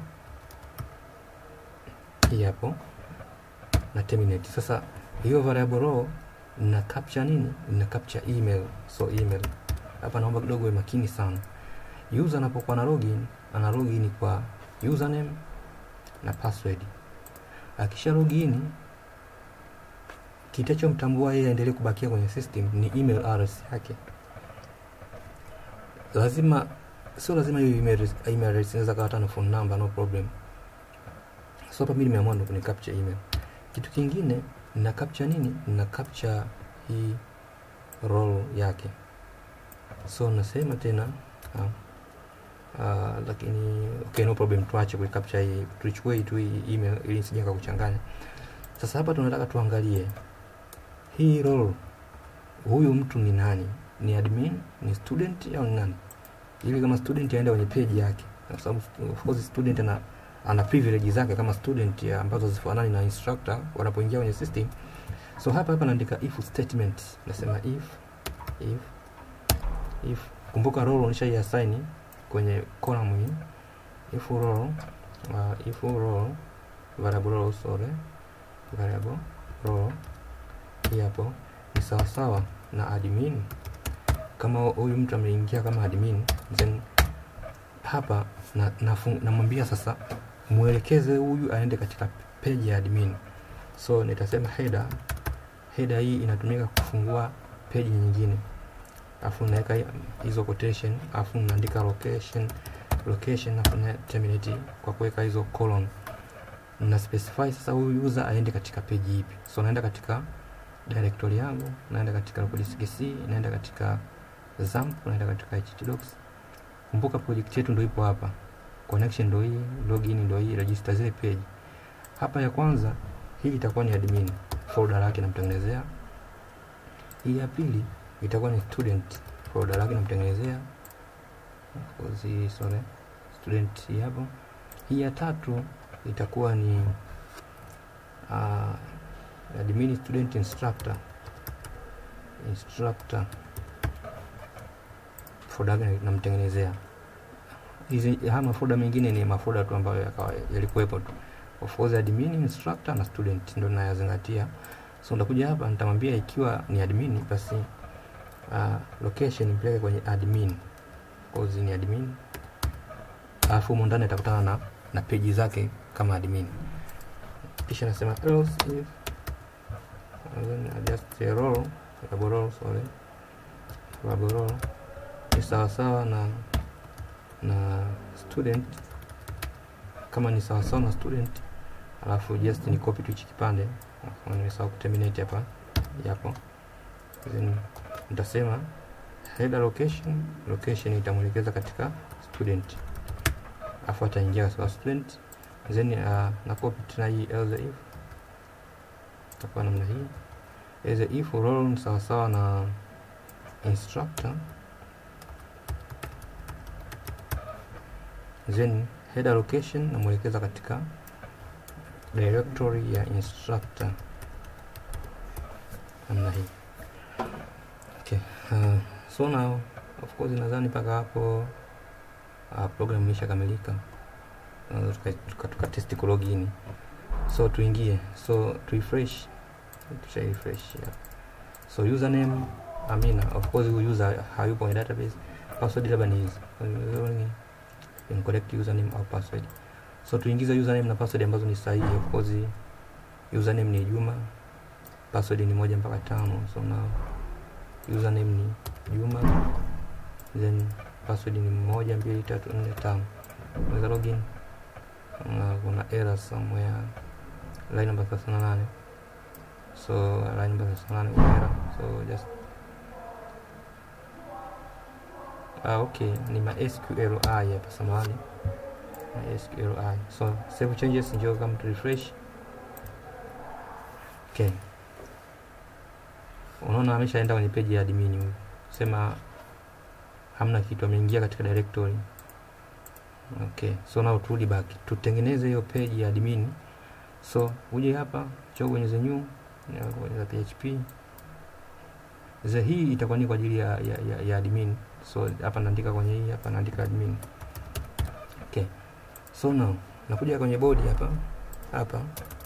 [SPEAKER 1] hii hapo na terminate sasa hiyo variable row na capture nini na capture email so email hapa naomba kidogo uwe makini sana user anapokuwa na login ana login kwa username na password akisha login kitachomtambua yeye aendelee kubakia kwenye system ni email address yake lazima sio lazima hiyo email email address inaweza kawa hata na phone number no problem so hapa mimi nimeamua ndo kuni capture email kitu kingine na capture nini na capture hii role yake so nasema tena uh, uh, lakini okay no problem tuache kuicapture hii tuichukue hii tu hii email ili nisije kuchanganya sasa hapa tunataka tuangalie hii role huyu mtu ni nani ni admin ni student au ni nani ili kama student aende kwenye page yake kwa sababu of course student ana ana privilege zake kama student ya ambazo zifanani na instructor wanapoingia kwenye system so hapa hapa naandika if statement nasema if if if kumbuka role unisha assign kwenye column hii if role uh, if role variable role sorry variable role hii hapo ni sawa sawa na admin kama huyu mtu ameingia kama admin then hapa namwambia na, na sasa mwelekeze huyu aende katika page ya admin so nitasema header header hii inatumika kufungua page nyingine afu naweka hizo quotation afu naandika location location nafanya terminate kwa kuweka hizo colon na specify sasa huyu user aende katika page ipi so naenda katika directory yangu naenda katika localdisk naenda katika zamp naenda katika htdocs kumbuka project yetu ndio ipo hapa connection ndio hii login ndio hii register zile page hapa ya kwanza hii itakuwa ni admin folder lake namtengenezea hii ya pili itakuwa ni student folder lake namtengenezea Of course, hii sorry student hii hapo hii ya tatu itakuwa ni uh, admin student instructor instructor folder yake namtengenezea hizi haya mafolder mengine ni mafolder tu ambayo yakawa yalikuwepo tu of course admin instructor na student ndio nayazingatia so ndakuja hapa nitamwambia ikiwa ni admin basi uh, location mpeleke kwenye admin cause ni admin alafu humo ndani atakutana na na peji zake kama admin kisha nasema else if and then adjust the role label role sorry label role ni sawasawa na na student kama ni sawasawa na student alafu just ni copy tu hichi kipande kama nimesahau kuterminate hapa yapo then nitasema header location location itamwelekeza katika student afu ataingia katika student then uh, na copy tena hii else if itakuwa namna hii else if role ni sawasawa na instructor then header location namwelekeza katika directory ya instructor namna hii okay. uh, so now of course nadhani mpaka hapo uh, program imeshakamilika uh, tuka, tuka, tuka test ku login so tuingie so tu refresh tusha refresh yeah. so username amina of course huyu user hayupo kwenye database password labda ni hizi incorrect username au password so tuingize username na password ambazo ni sahihi of course username ni juma password ni moja mpaka tano so now username ni juma then password ni moja mbili tatu nne tano unaweza login uh, kuna error somewhere line number 38 so line number 38 kuna error so just ah, okay ni ma SQLi hapa samahani na SQLi so save changes njoo kama tu refresh okay unaona ameshaenda kwenye page ya admin huyu sema hamna kitu ameingia katika directory okay so now turudi back tutengeneze hiyo page ya admin so uje hapa choo bonyeza new bonyeza php za hii itakuwa ni kwa ajili ya, ya, ya, ya admin so hapa naandika kwenye hii hapa naandika admin okay so now nakuja kwenye bodi hapa hapa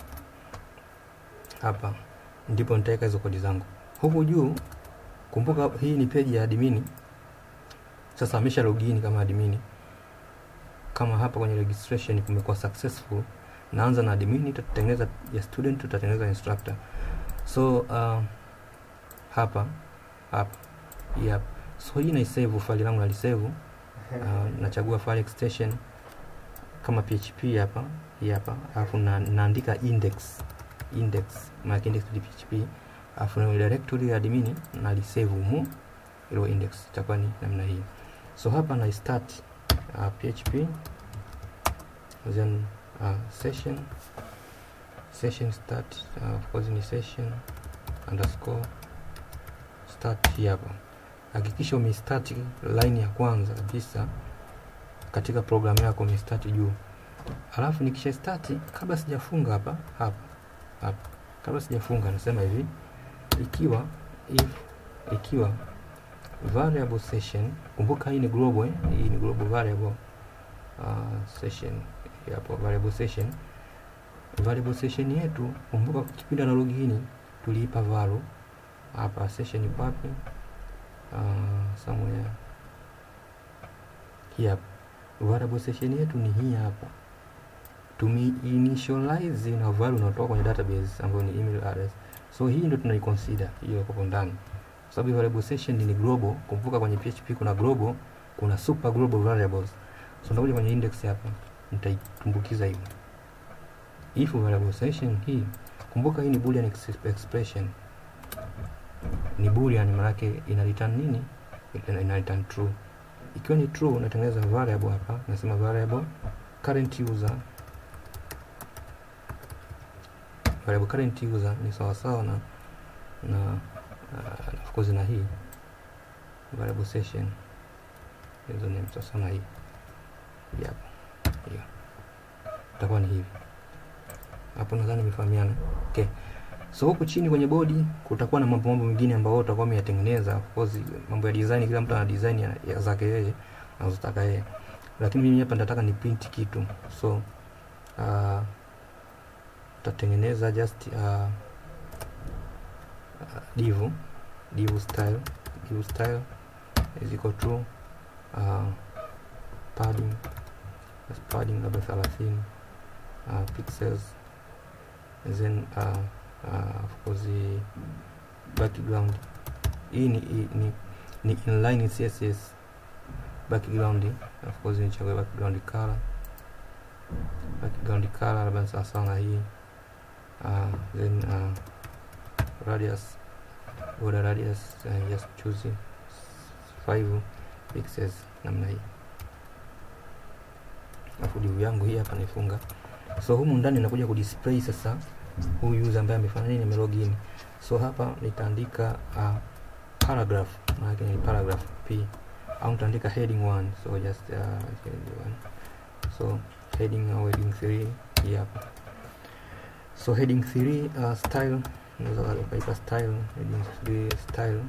[SPEAKER 1] hapa ndipo nitaweka hizo kodi zangu huku juu kumbuka hii ni page ya admin sasa amesha login kama admin kama hapa kwenye registration kumekuwa successful naanza na admin tutatengeneza ya student tutatengeneza instructor so uh, hapa hapa yep. so hii naisave file langu nalisave uh, nachagua file extension kama php hapa hii hapa alafu na, naandika index index maana index ni php alafu na directory ya admin nalisave humu ilo index itakuwa ni namna hii so hapa na start uh, php then uh, session session start uh, of course ni session underscore start hii hapa hakikisha umestart line ya kwanza kabisa katika programu yako umestart juu alafu nikisha start kabla sijafunga hapa hapa hapa kabla sijafunga nasema hivi ikiwa if ikiwa variable session kumbuka hii ni global eh? hii ni global variable uh, session hapo variable session variable session yetu kumbuka kipindi na login tuliipa value hapa session ipo wapi uh, somewhere hii hapa variable session yetu ni hii hapa tumi initialize na value unatoka kwenye database ambayo ni email address so hii ndio tunaiconsider hiyo hapo ndani kwa sababu variable session ni global kumbuka kwenye php kuna global kuna super global variables so nitakuja kwenye index hapa nitaitumbukiza hivi if variable session hii kumbuka hii ni boolean ex expression ni boolean maanake ina return nini ina, ina return true ikiwa ni true unatengeneza variable hapa nasema variable current user variable current user ni sawasawa na na uh, of course na hii variable session hizo ni sawasawa na hii yep. hiyo itakuwa ni hivi hapo nadhani imefahamiana okay so huku chini kwenye bodi kutakuwa na mambo mambo mengine ambayo utakuwa umeyatengeneza of course mambo ya design kila mtu ana design ya, ya zake yeye anazotaka yeye lakini mimi hapa nataka ni print kitu so uh, tutatengeneza just uh, uh, div div style div style is equal to uh, padding just padding labda 30 uh, pixels and then uh, uh, of course the background hii ni, ni, ni, ni inline css background of course nichague background color background color labda ni sawasawa na hii uh, then uh, radius border radius uh, just choose 5 pixels namna hii alafu divu yangu hii hapa naifunga so humu ndani nakuja kudisplay sasa huyu user ambaye amefanya nini amelogin so hapa nitaandika uh, paragraph maana ni paragraph p au nitaandika heading 1 so just uh, heading 1 so heading au heading 3 hii hapa so heading 3 uh, style unaweza ukaipa style heading 3 style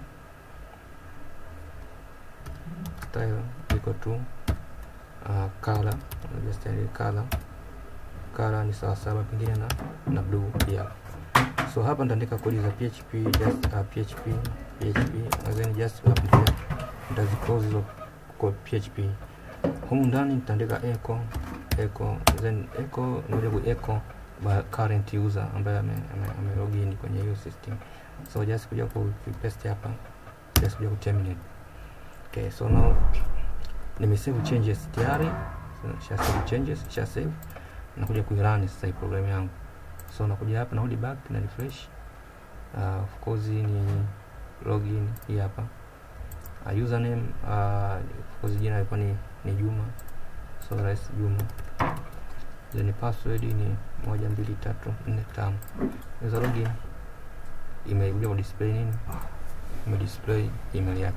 [SPEAKER 1] style equal to uh, color just andika color color ni sawa sawa pengine na na blue pia so hapa nitaandika kodi za php just uh, php php and then just hapo pia nitaziclose hizo kwa php humu ndani nitaandika echo echo then echo ndio ku echo by current user ambaye ame, ame, ame login kwenye hiyo system so just kuja ku paste hapa just kuja ku terminate okay so now nimesave changes tayari so, sha save changes sha save nakuja kuirun sasa hii program yangu so nakuja hapa narudi back na refresh uh, of course ni login hii hapa uh, username uh, of course jina ilikuwa ni, ni Juma so rais Juma then password ni moja mbili tatu nne tano naweza login imekuja ku display nini ime display email yako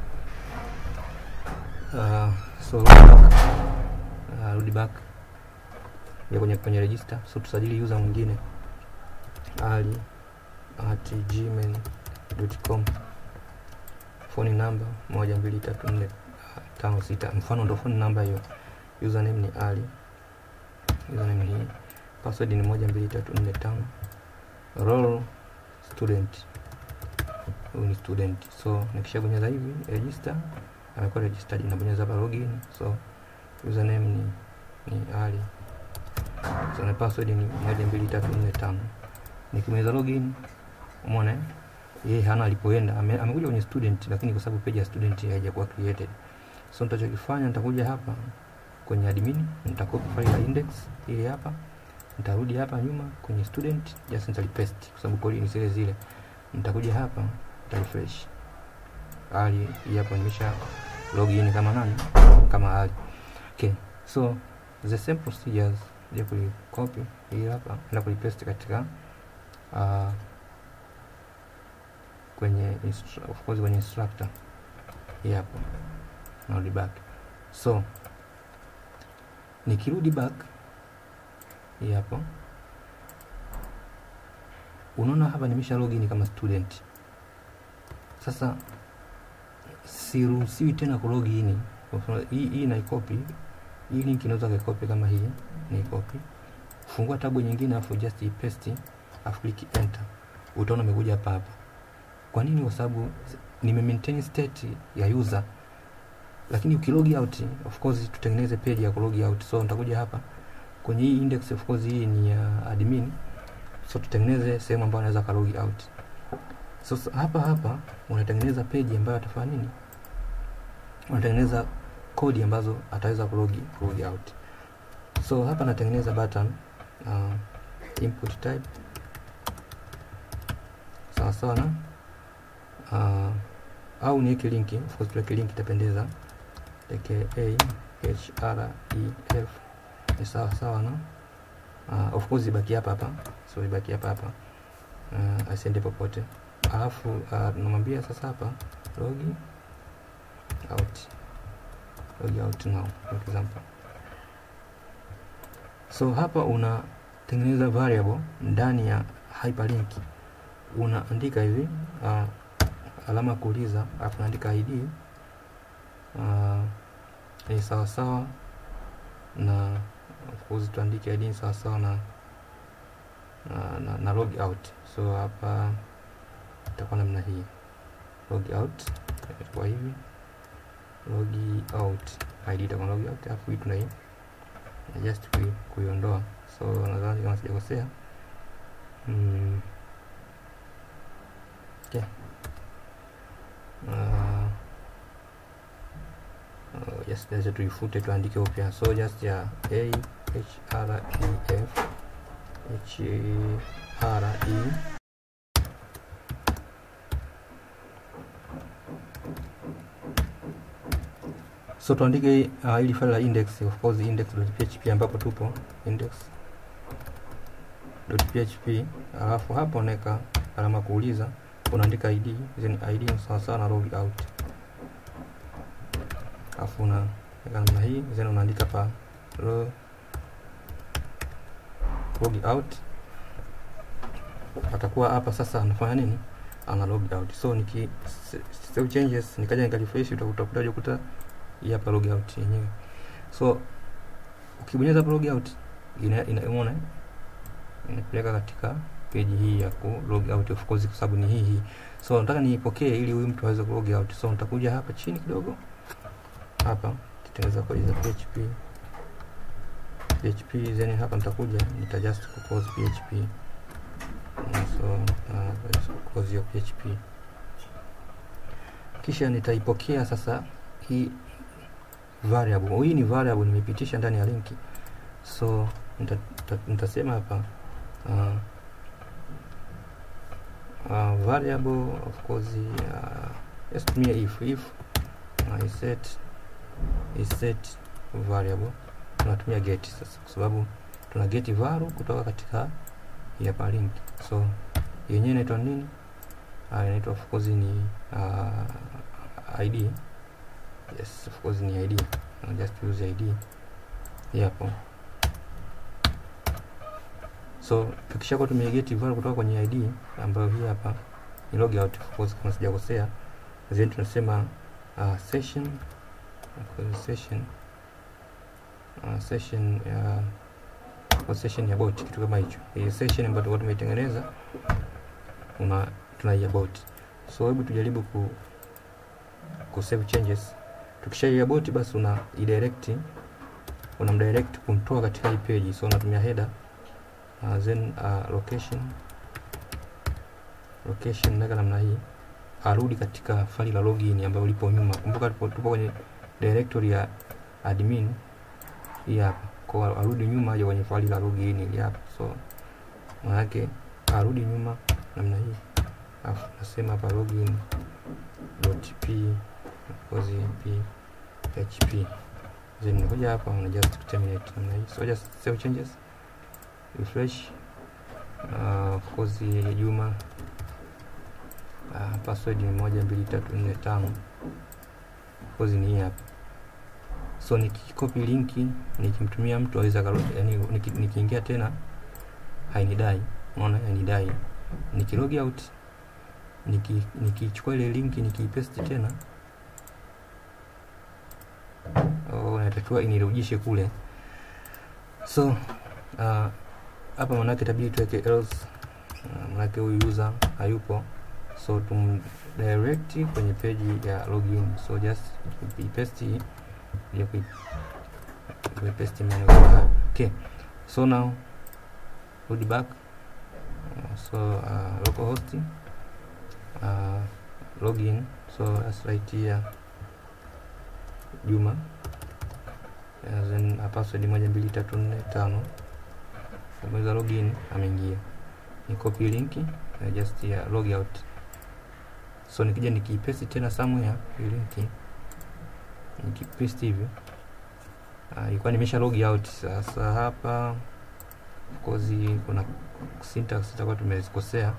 [SPEAKER 1] uh, so rudi back uh, rudi back ya kwenye kwenye register so tusajili user mwingine ali at gmail.com phone number moja mbili tatu nne tano sita mfano ndo phone number hiyo username ni ali username ni hii password ni moja mbili tatu nne tano role student huyu ni student so nikishabonyeza hivi register amekuwa registered nabonyeza hapa login so username ni ni ali so na password ni moja mbili tatu nne tano nikimaliza login umeona yeye hana alipoenda ame, amekuja kwenye student lakini kwa sababu page ya student haijakuwa created so nitachokifanya nitakuja hapa kwenye admin nitakopi file ya index ili hapa nitarudi hapa nyuma kwenye student just nitalipaste kwa sababu kodi ni zile zile nitakuja hapa nitarefresh ali hii hapa nimesha login kama nani kama ali okay so the same procedures ya kulicopy hii hapa na kulipaste katika uh, kwenye of course kwenye instructor hii hapa narudi back so nikirudi back hii hapa unaona hapa nimesha login kama student sasa siruhusiwi tena kulogin hii hii naikopi hii link inaweza kuikopi kama hii naikopi fungua tabu nyingine afu just ipaste afu click enter utaona umekuja hapa hapa kwa nini kwa sababu nime maintain state ya user lakini ukilog out of course tutengeneze page ya kulog out so nitakuja hapa kwenye hii index of course hii ni ya uh, admin so tutengeneze sehemu ambayo anaweza ka log out so, so hapa hapa unatengeneza page ambayo atafanya nini unatengeneza kodi ambazo ataweza kulogi log out so hapa natengeneza button uh, input type sawa sawa na uh, au niweke linki of course tuweke linki itapendeza aka href ni sawa sawa na uh, of course ibaki hapa hapa so ibaki hapa hapa uh, asiende popote alafu uh, tunamwambia sasa hapa log out log out now for example so hapa unatengeneza variable ndani ya hyperlink unaandika hivi uh, alama ya kuuliza alafu unaandika id uh, ni sawasawa na of course tuandike id ni sawasawa na, na, na, na log out so hapa itakuwa namna hii log out itakuwa hivi log out id itakuwa log out alafu hii tunai just kui, kuiondoa so nadhani kama sijakosea mm. okay. uh, uh, just lazima tuifute tuandike upya so just ya a h r e f h r e so tuandike uh, ili file la index of course index.php ambapo tupo index.php alafu hapo unaweka alama kuuliza unaandika id then id ni sawa sawa na log out alafu unaweka namna hii then unaandika pa lo, log out atakuwa hapa sasa anafanya nini ana log out so niki save changes nikaja nikarefresh utakuta utakuta hii hapa log out yenyewe so ukibonyeza hapa log out ina inaona inapeleka katika page hii ya ku log out of course kwa sababu ni hii hii so nataka niipokee ili huyu mtu aweze ku log out so nitakuja hapa chini kidogo hapa nitatengeneza kodi za php php then hapa nitakuja nita just ku close php so uh, close hiyo php kisha nitaipokea sasa hii variable hii ni variable nimepitisha ndani ya linki so nitasema hapa uh, uh, variable of course uh, yes, tumia if if uh, is set is set variable tunatumia get sasa kwa sababu tuna get value kutoka katika hapa link so yenyewe inaitwa nini uh, inaitwa of course ni uh, id yes of course ni id I'll just use id hapo so tukishakuwa tumegeti value kutoka kwenye id ambayo hii hapa ni log out of course kama sijakosea then tunasema uh, session session uh, session uh, session ya bot kitu kama hicho hii session ambayo tulikuwa tumeitengeneza una tunaia bot so hebu tujaribu ku ku save changes tukishaia bot basi una idirect unamdirect kumtoa katika hii page so unatumia header uh, then uh, location location naga namna hii arudi katika faili la login ambayo lipo nyuma kumbuka tupo kwenye directory ya admin hii hapa kwa arudi nyuma aje kwenye faili la login hili hapa so maana yake arudi nyuma namna hii alafu nasema hapa login dot p cause p php then unakuja hapa una just terminate namna hii so just save changes refresh uh, of course Juma uh, password ni moja mbili tatu nne tano of course ni hii hapa so nikikopi linki nikimtumia mtu aweza yani nikiingia tena hainidai unaona hainidai nikilog out nikichukua niki ile linki nikiipaste tena oh, natakiwa inirudishe kule so uh, hapa manake itabidi tuweke else uh, manake huyu user hayupo so tum direct kwenye page ya login so just paste ya kuipaste manual okay so now load back uh, so uh, localhost uh, login so let's write here Juma uh, then uh, password moja mbili tatu nne tano kabonyeza login ameingia ni copy link uh, just ya log out so nikija nikipaste tena somewhere hii link nikipaste hivyo uh, ilikuwa nimesha log out sasa hapa of course kuna syntax itakuwa tumezikosea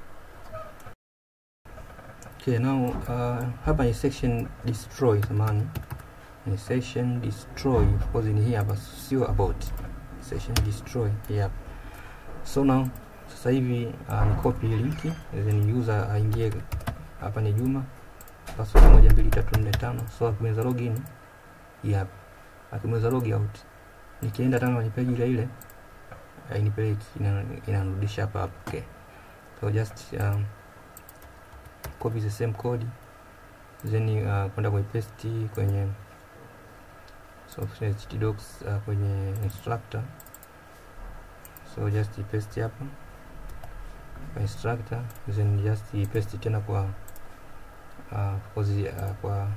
[SPEAKER 1] okay now uh, hapa ni section destroy samani ni section destroy of course ni hii hapa sio about section destroy hii hapa so now sasa hivi uh, ni copy link then user aingie hapa ni Juma password moja mbili tatu nne tano so akimweza login hii hapa akimweza log out nikienda tena kwenye page ile ile hainipeleki inarudisha hapa hapa okay so just um, copy the same code then uh, kwenda kwenye paste kwenye software htdocs uh, kwenye instructor so just paste hapa kwa instructor then just paste tena kwa uh, kozi, uh, kwa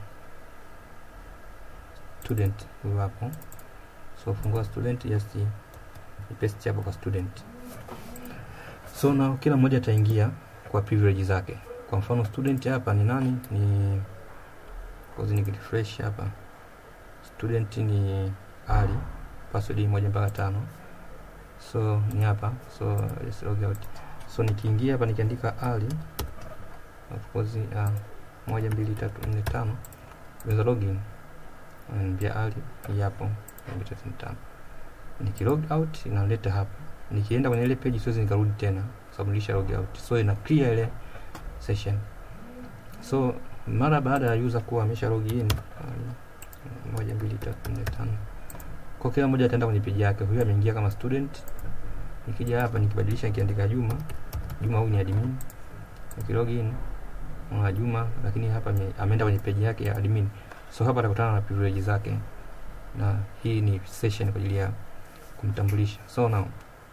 [SPEAKER 1] student huyo hapo so fungua student just paste hapo kwa student so now kila mmoja ataingia kwa privilege zake kwa mfano student hapa ni nani ni kozi ni refresh hapa student ni ali password moja mpaka tano so ni hapa so let's log out so nikiingia hapa nikiandika ali of course uh, moja mbili tatu nne tano naweza login pia ali yapo mbili tatu nne tano nikilog out inaleta hapa nikienda kwenye ile page siwezi nikarudi tena sababu nilisha log out so ina clear ile session so mara baada ya user kuwa amesha log in um, moja mbili tatu nne tano kwa kila mmoja ataenda kwenye page yake huyu ameingia kama student nikija hapa nikibadilisha nikiandika Juma Juma huyu ni admin nikilog in mwa Juma lakini hapa ameenda kwenye page yake ya admin so hapa atakutana na privilege zake na hii ni session kwa ajili ya kumtambulisha so now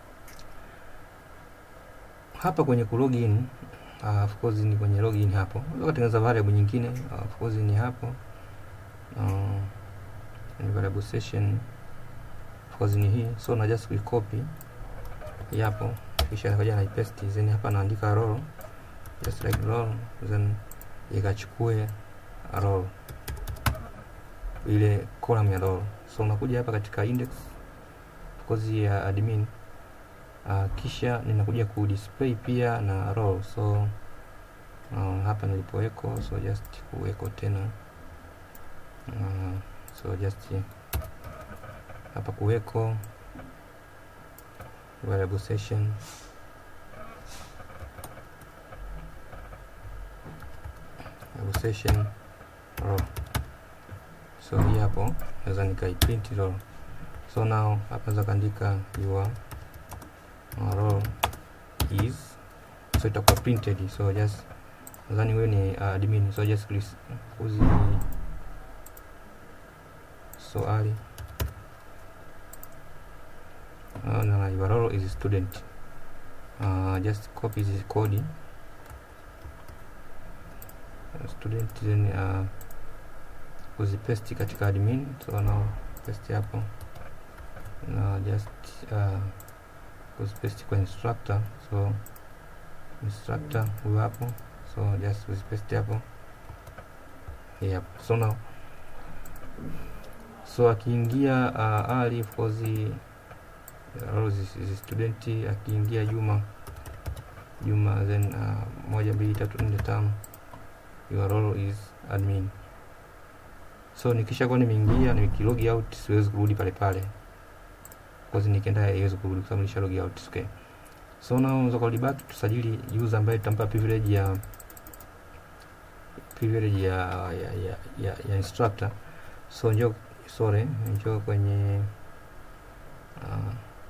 [SPEAKER 1] hapa kwenye ku login uh, of course ni kwenye login hapo unaweza kutengeneza variable nyingine uh, of course ni hapo uh, ni variable session of course ni hii so na just copy hapo kisha nikaja na paste then hapa naandika roll just like roll then ikachukue roll ile column ya roll so unakuja hapa katika index of course ya admin uh, kisha ninakuja ku display pia na roll so uh, hapa nilipoweko so just kuweko tena uh, so just hapa kuweko variable session variable session row so hii hapo naweza nikaiprint row so now hapa naweza kaandika your row is so itakuwa printed so just nadhani wewe ni uh, admin so just please kuzi so ali uh, na your role is student uh, just copy this code uh, student then uh, kuzipaste katika admin so now paste hapo na just uh, kuzipaste kwa instructor so instructor huyo hapo so just kuzipaste hapo yep. so now so akiingia uh, ali of course uh, student akiingia Juma Juma then uh, moja mbili tatu nne tano your role is admin so nikisha kuwa nimeingia nikilog out siwezi kurudi pale pale cause nikienda haiwezi kurudi kwa sababu nisha log out okay so now unaweza kurudi back tusajili user ambaye tutampa privilege ya privilege ya ya, ya, ya, ya instructor so njoo sorry njoo kwenye uh,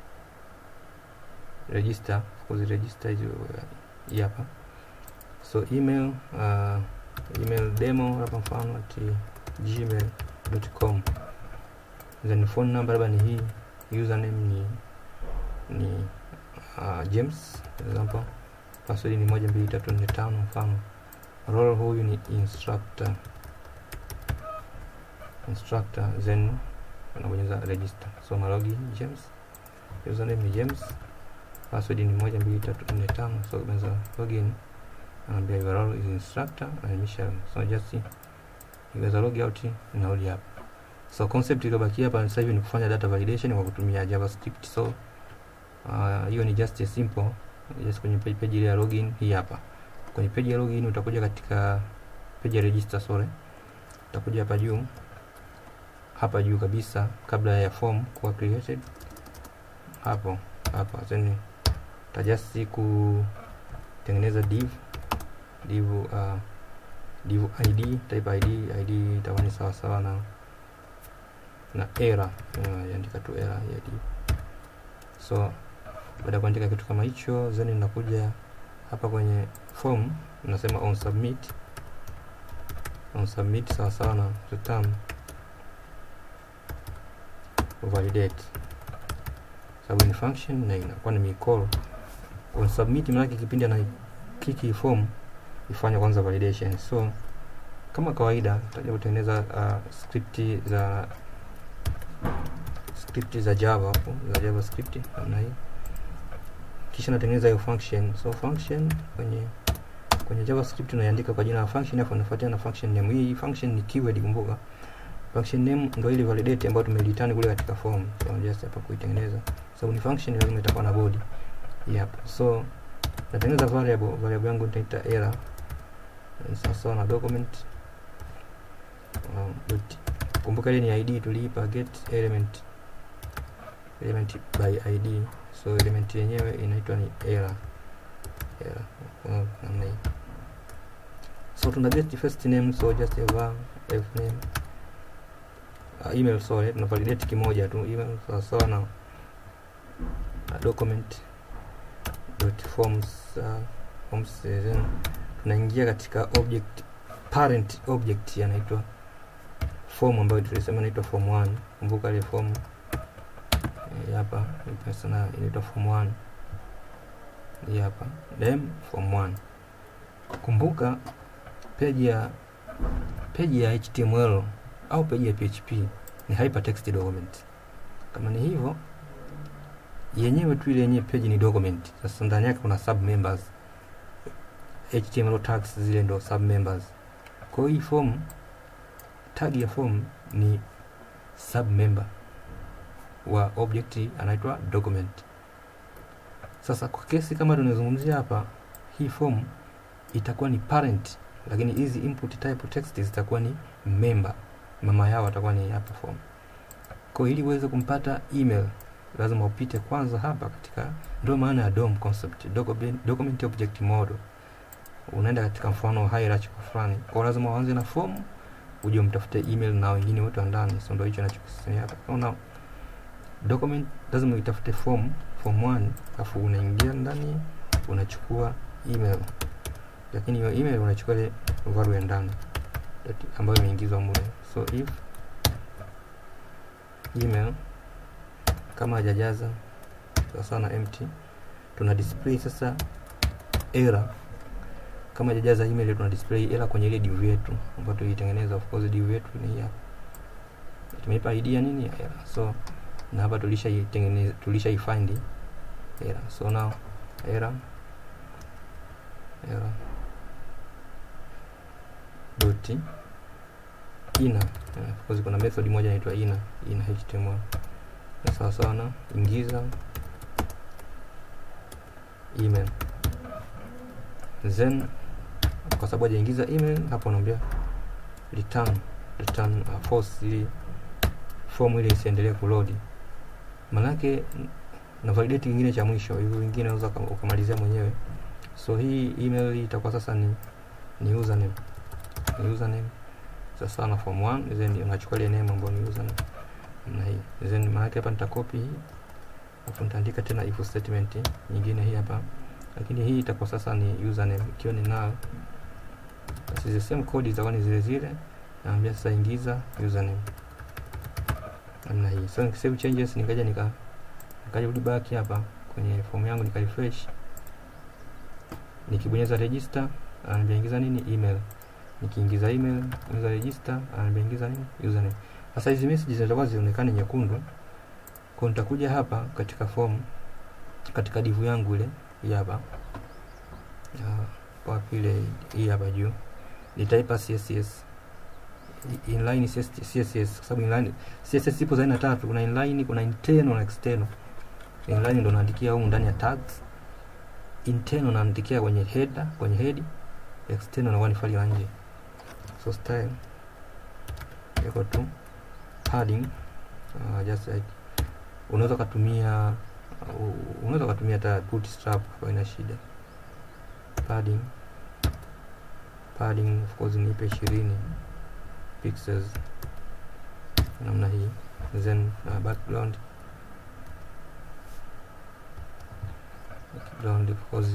[SPEAKER 1] register of course register hizo hii hapa so email uh, email demo hapa mfano at gmail.com then phone number labda ni hii username ni ni uh, James for example password ni moja mbili tatu nne tano mfano role huyu ni instructor instructor then unabonyeza register so na login James username ni James password ni moja mbili tatu nne tano so unaweza login anaambia your role is instructor and Michelle so just iweza log out inarudi hapa so concept iliyobakia hapa sasa hivi ni kufanya data validation kwa kutumia javascript so hiyo uh, ni just a simple just kwenye page, page ile ya login hii hapa kwenye page ya login utakuja katika page ya register sorry utakuja hapa juu hapa juu kabisa kabla ya form kuwa created hapo hapa then utajasti kutengeneza div div uh, div id type id id itakuwa ni sawa sawa na na error uh, andika tu error ya div so baada ya kuandika kitu kama hicho then ninakuja hapa kwenye form unasema on submit on submit sawa sawa na return validate sababu ni function na inakuwa ni call on submit maana kipindi ana kiki form ifanye kwanza validation so kama kawaida tutaja kutengeneza uh, script za script za java hapo za javascript namna hii kisha natengeneza hiyo function so function kwenye kwenye javascript unaiandika kwa jina la function afu unafuatia na function name hii function ni keyword kumbuka function name ndio ile validate ambayo tumereturn kule katika form so just hapa kuitengeneza sababu so, ni function lazima itakuwa na body yep so natengeneza variable variable yangu nitaita error sawa na document um, but kumbuka ile ni id tuliipa get element element by id so element yenyewe inaitwa ni error error namna hii so tuna get first name so just a var f name uh, email sorry tuna validate kimoja tu email sawa sawa na uh, document dot forms uh, forms then tunaingia katika object parent object yanaitwa form ambayo tulisema inaitwa form 1 kumbuka ile form hapa sana inaitwa form 1 hii hapa dem form 1 kumbuka peji ya peji ya html au peji ya php ni hypertext document kama ni hivyo yenyewe tu ile yenyewe peji ni document sasa ndani yake kuna sub members html tags zile ndo sub members kwa hiyo hii form tag ya form ni sub member wa object anaitwa document sasa kwa kesi kama tunazungumzia hapa hii form itakuwa ni parent lakini hizi input type text zitakuwa ni member mama yao atakuwa ni hapa form kwa ili uweze kumpata email lazima upite kwanza hapa katika ndio maana ya DOM concept document, document object model unaenda katika mfano hierarchy fulani kwa lazima uanze na form uje umtafute email na wengine wote wa ndani so ndio hicho ninachokisema hapa unaona document lazima uitafute form form 1 afu unaingia ndani unachukua email lakini hiyo email unachukua ile value ya ndani ambayo imeingizwa mule so if email kama hajajaza sawa na empty tuna display sasa error kama hajajaza email tuna display error kwenye ile div yetu ambayo tuitengeneza of course div yetu ni hapa tumeipa id ya nini ya error so na hapa tulisha itengeneza tulisha ifind error so now error error dot ina of course kuna method moja inaitwa ina ina html na sawa sawa na ingiza email then kwa sababu hajaingiza email hapo naambia return return uh, false ili form ile isiendelee kuload manake na validate kingine cha mwisho hivyo vingine unaweza ukamalizia mwenyewe so hii email hii itakuwa sasa ni ni username ni username sasa na form 1 then unachukua ile name ambayo ni username na hii then maana hapa nitakopi hii afu nitaandika tena if statement nyingine hii hapa lakini hii itakuwa sasa ni username ikiwa ni null basi the same code itakuwa ni zile zile naambia sasa ingiza username namna hii so nikisave changes nikaja nika nikaja rudi back hapa kwenye form yangu nika refresh nikibonyeza register ananiambia ingiza nini email nikiingiza email ingiza register ananiambia ingiza nini username sasa hizi messages zitakuwa zionekane nyekundu kwa nitakuja hapa katika form katika divu yangu ile hii hapa uh, wapi ile hii hapa juu nitaipa css inline css kwa sababu inline css ipo za aina tatu kuna inline kuna internal na external inline ndo naandikia humu ndani ya tags internal naandikia kwenye header kwenye head external nakuwa ni faili la nje so style iko tu padding uh, just like unaweza ukatumia uh, unaweza ukatumia hata bootstrap kwa ina shida padding padding of course nipe 20 pixels namna hii then uh, background background of course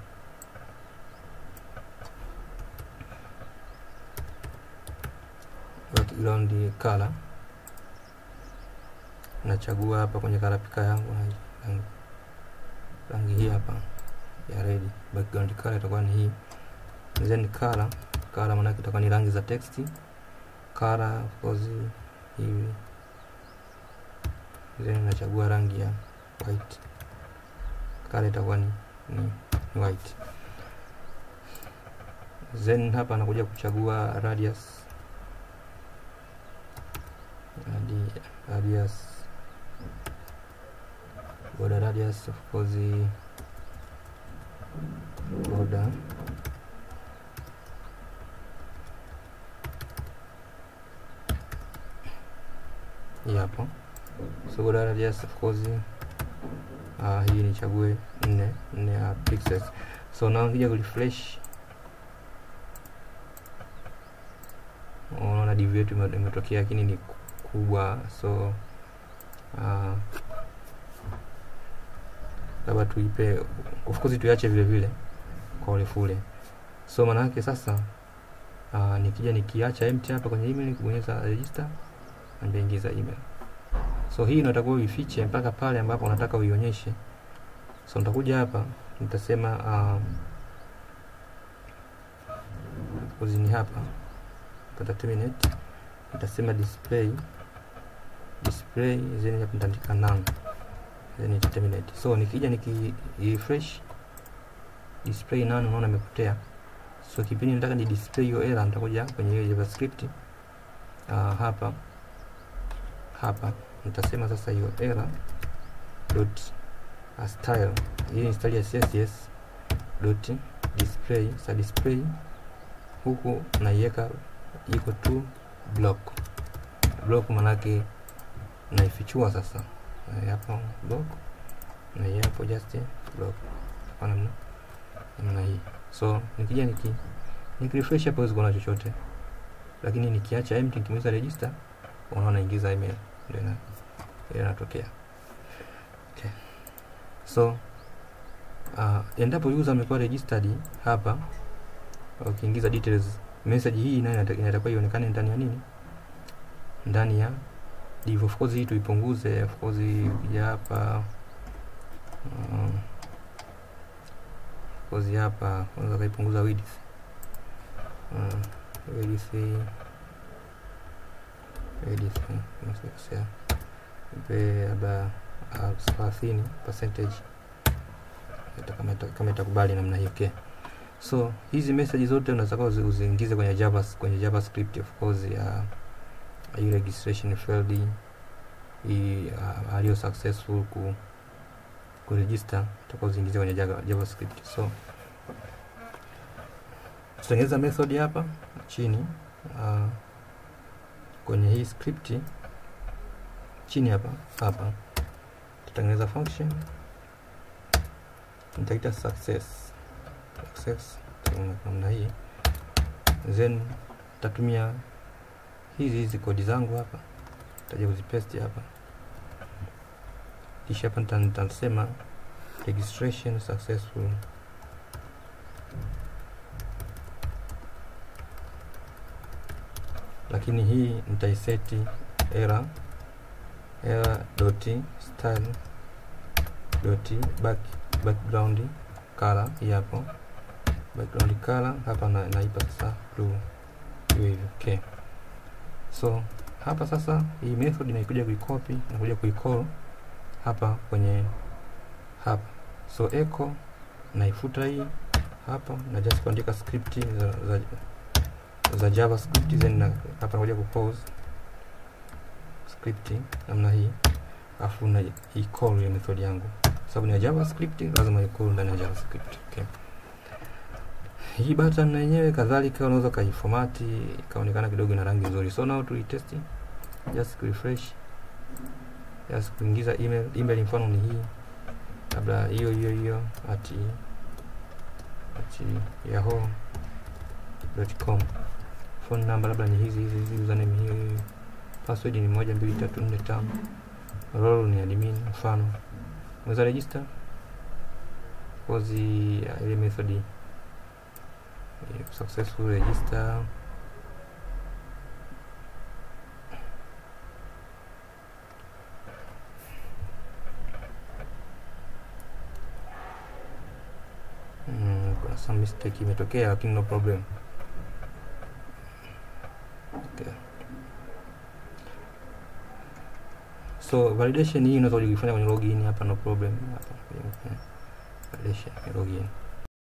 [SPEAKER 1] background color nachagua hapa kwenye color picker yangu rangi, rangi, rangi hii hapa ya red background color itakuwa ni hii then color color maana itakuwa ni rangi za text color of course hivi then nachagua rangi ya white color itakuwa ni, ni, ni white then hapa nakuja kuchagua radius Radi, radius border radius of course border hii hapo so border radius of course uh, hii nichague nne nne ya pixels so na nikija kurefresh unaona div yetu imetokea lakini ni kubwa so uh, labda tuipe of course tuiache vile vile kwa urefu ule so maana yake sasa uh, nikija nikiacha empty hapa kwenye email nikibonyeza register ambia ingiza email so hii unatakiwa uifiche mpaka pale ambapo unataka uionyeshe so nitakuja hapa nitasema um, ni hapa pata terminate nitasema display display then hapa nitaandika none then ita terminate so nikija niki refresh display none unaona imepotea so kipindi nataka ni display hiyo error nitakuja kwenye hiyo javascript uh, hapa hapa nitasema sasa hiyo error dot uh, style hii ni style ya css dot display sa display huku naiweka iko tu block block manake naifichua sasa hapo block na hapo just block kwa namna namna hii so nikija niki nikirefresh hapo huwezi kuona chochote lakini nikiacha empty nikimaliza register unaona ingiza email ndio ina inatokea okay. so uh, endapo user amekuwa registered hapa ukiingiza details message hii nayo inatakiwa ionekane ndani ya nini ndani ya div of course hii tuipunguze of course ukija hapa um, of course hapa unaweza kaipunguza width uh, width width nasikosea ipe labda thelathini percentage kama itakubali namna hiyo okay so hizi message zote unataka uziingize kwenye java kwenye javascript of course ya hii registration failed hii uh, aliyo successful ku kuregister utakuwa uziingize kwenye java, javascript so tutatengeneza method hapa chini uh, kwenye hii script chini hapa hapa tutatengeneza function nitaita success success namna hii then tatumia hizi hizi kodi zangu hapa taja kuzipaste hapa kisha hapa nitasema registration successful lakini hii nitaiseti error error dot style dot back background color hii hapo background color hapa na, naipa sasa blue hiyo hivyo okay so hapa sasa hii method inaikuja kuicopy nakuja kuicall hapa kwenye hapa so echo naifuta hii hapa na just kuandika script za, za, za javascript then na, hapa nakuja kupause script namna hii afu na i-call ya method yangu sababu ni ya javascript lazima i-call ndani ya javascript okay. hii button na yenyewe kadhalika unaweza kaifomati ikaonekana kidogo ina rangi nzuri so now tuitesti just refresh just kuingiza email email mfano ni hii labda hiyo hiyo hiyo at at yahoo.com phone number labda ni hizi hizi hizi username hiyo hiyo password ni moja mbili tatu nne tano role ni admin mfano unaweza register kozi ya ile method eh, successful register Mm, kuna some mistake imetokea lakini no problem okay. so validation hii unaweza kujifanya kwenye login hapa no problem hapa kwenye validation kwenye login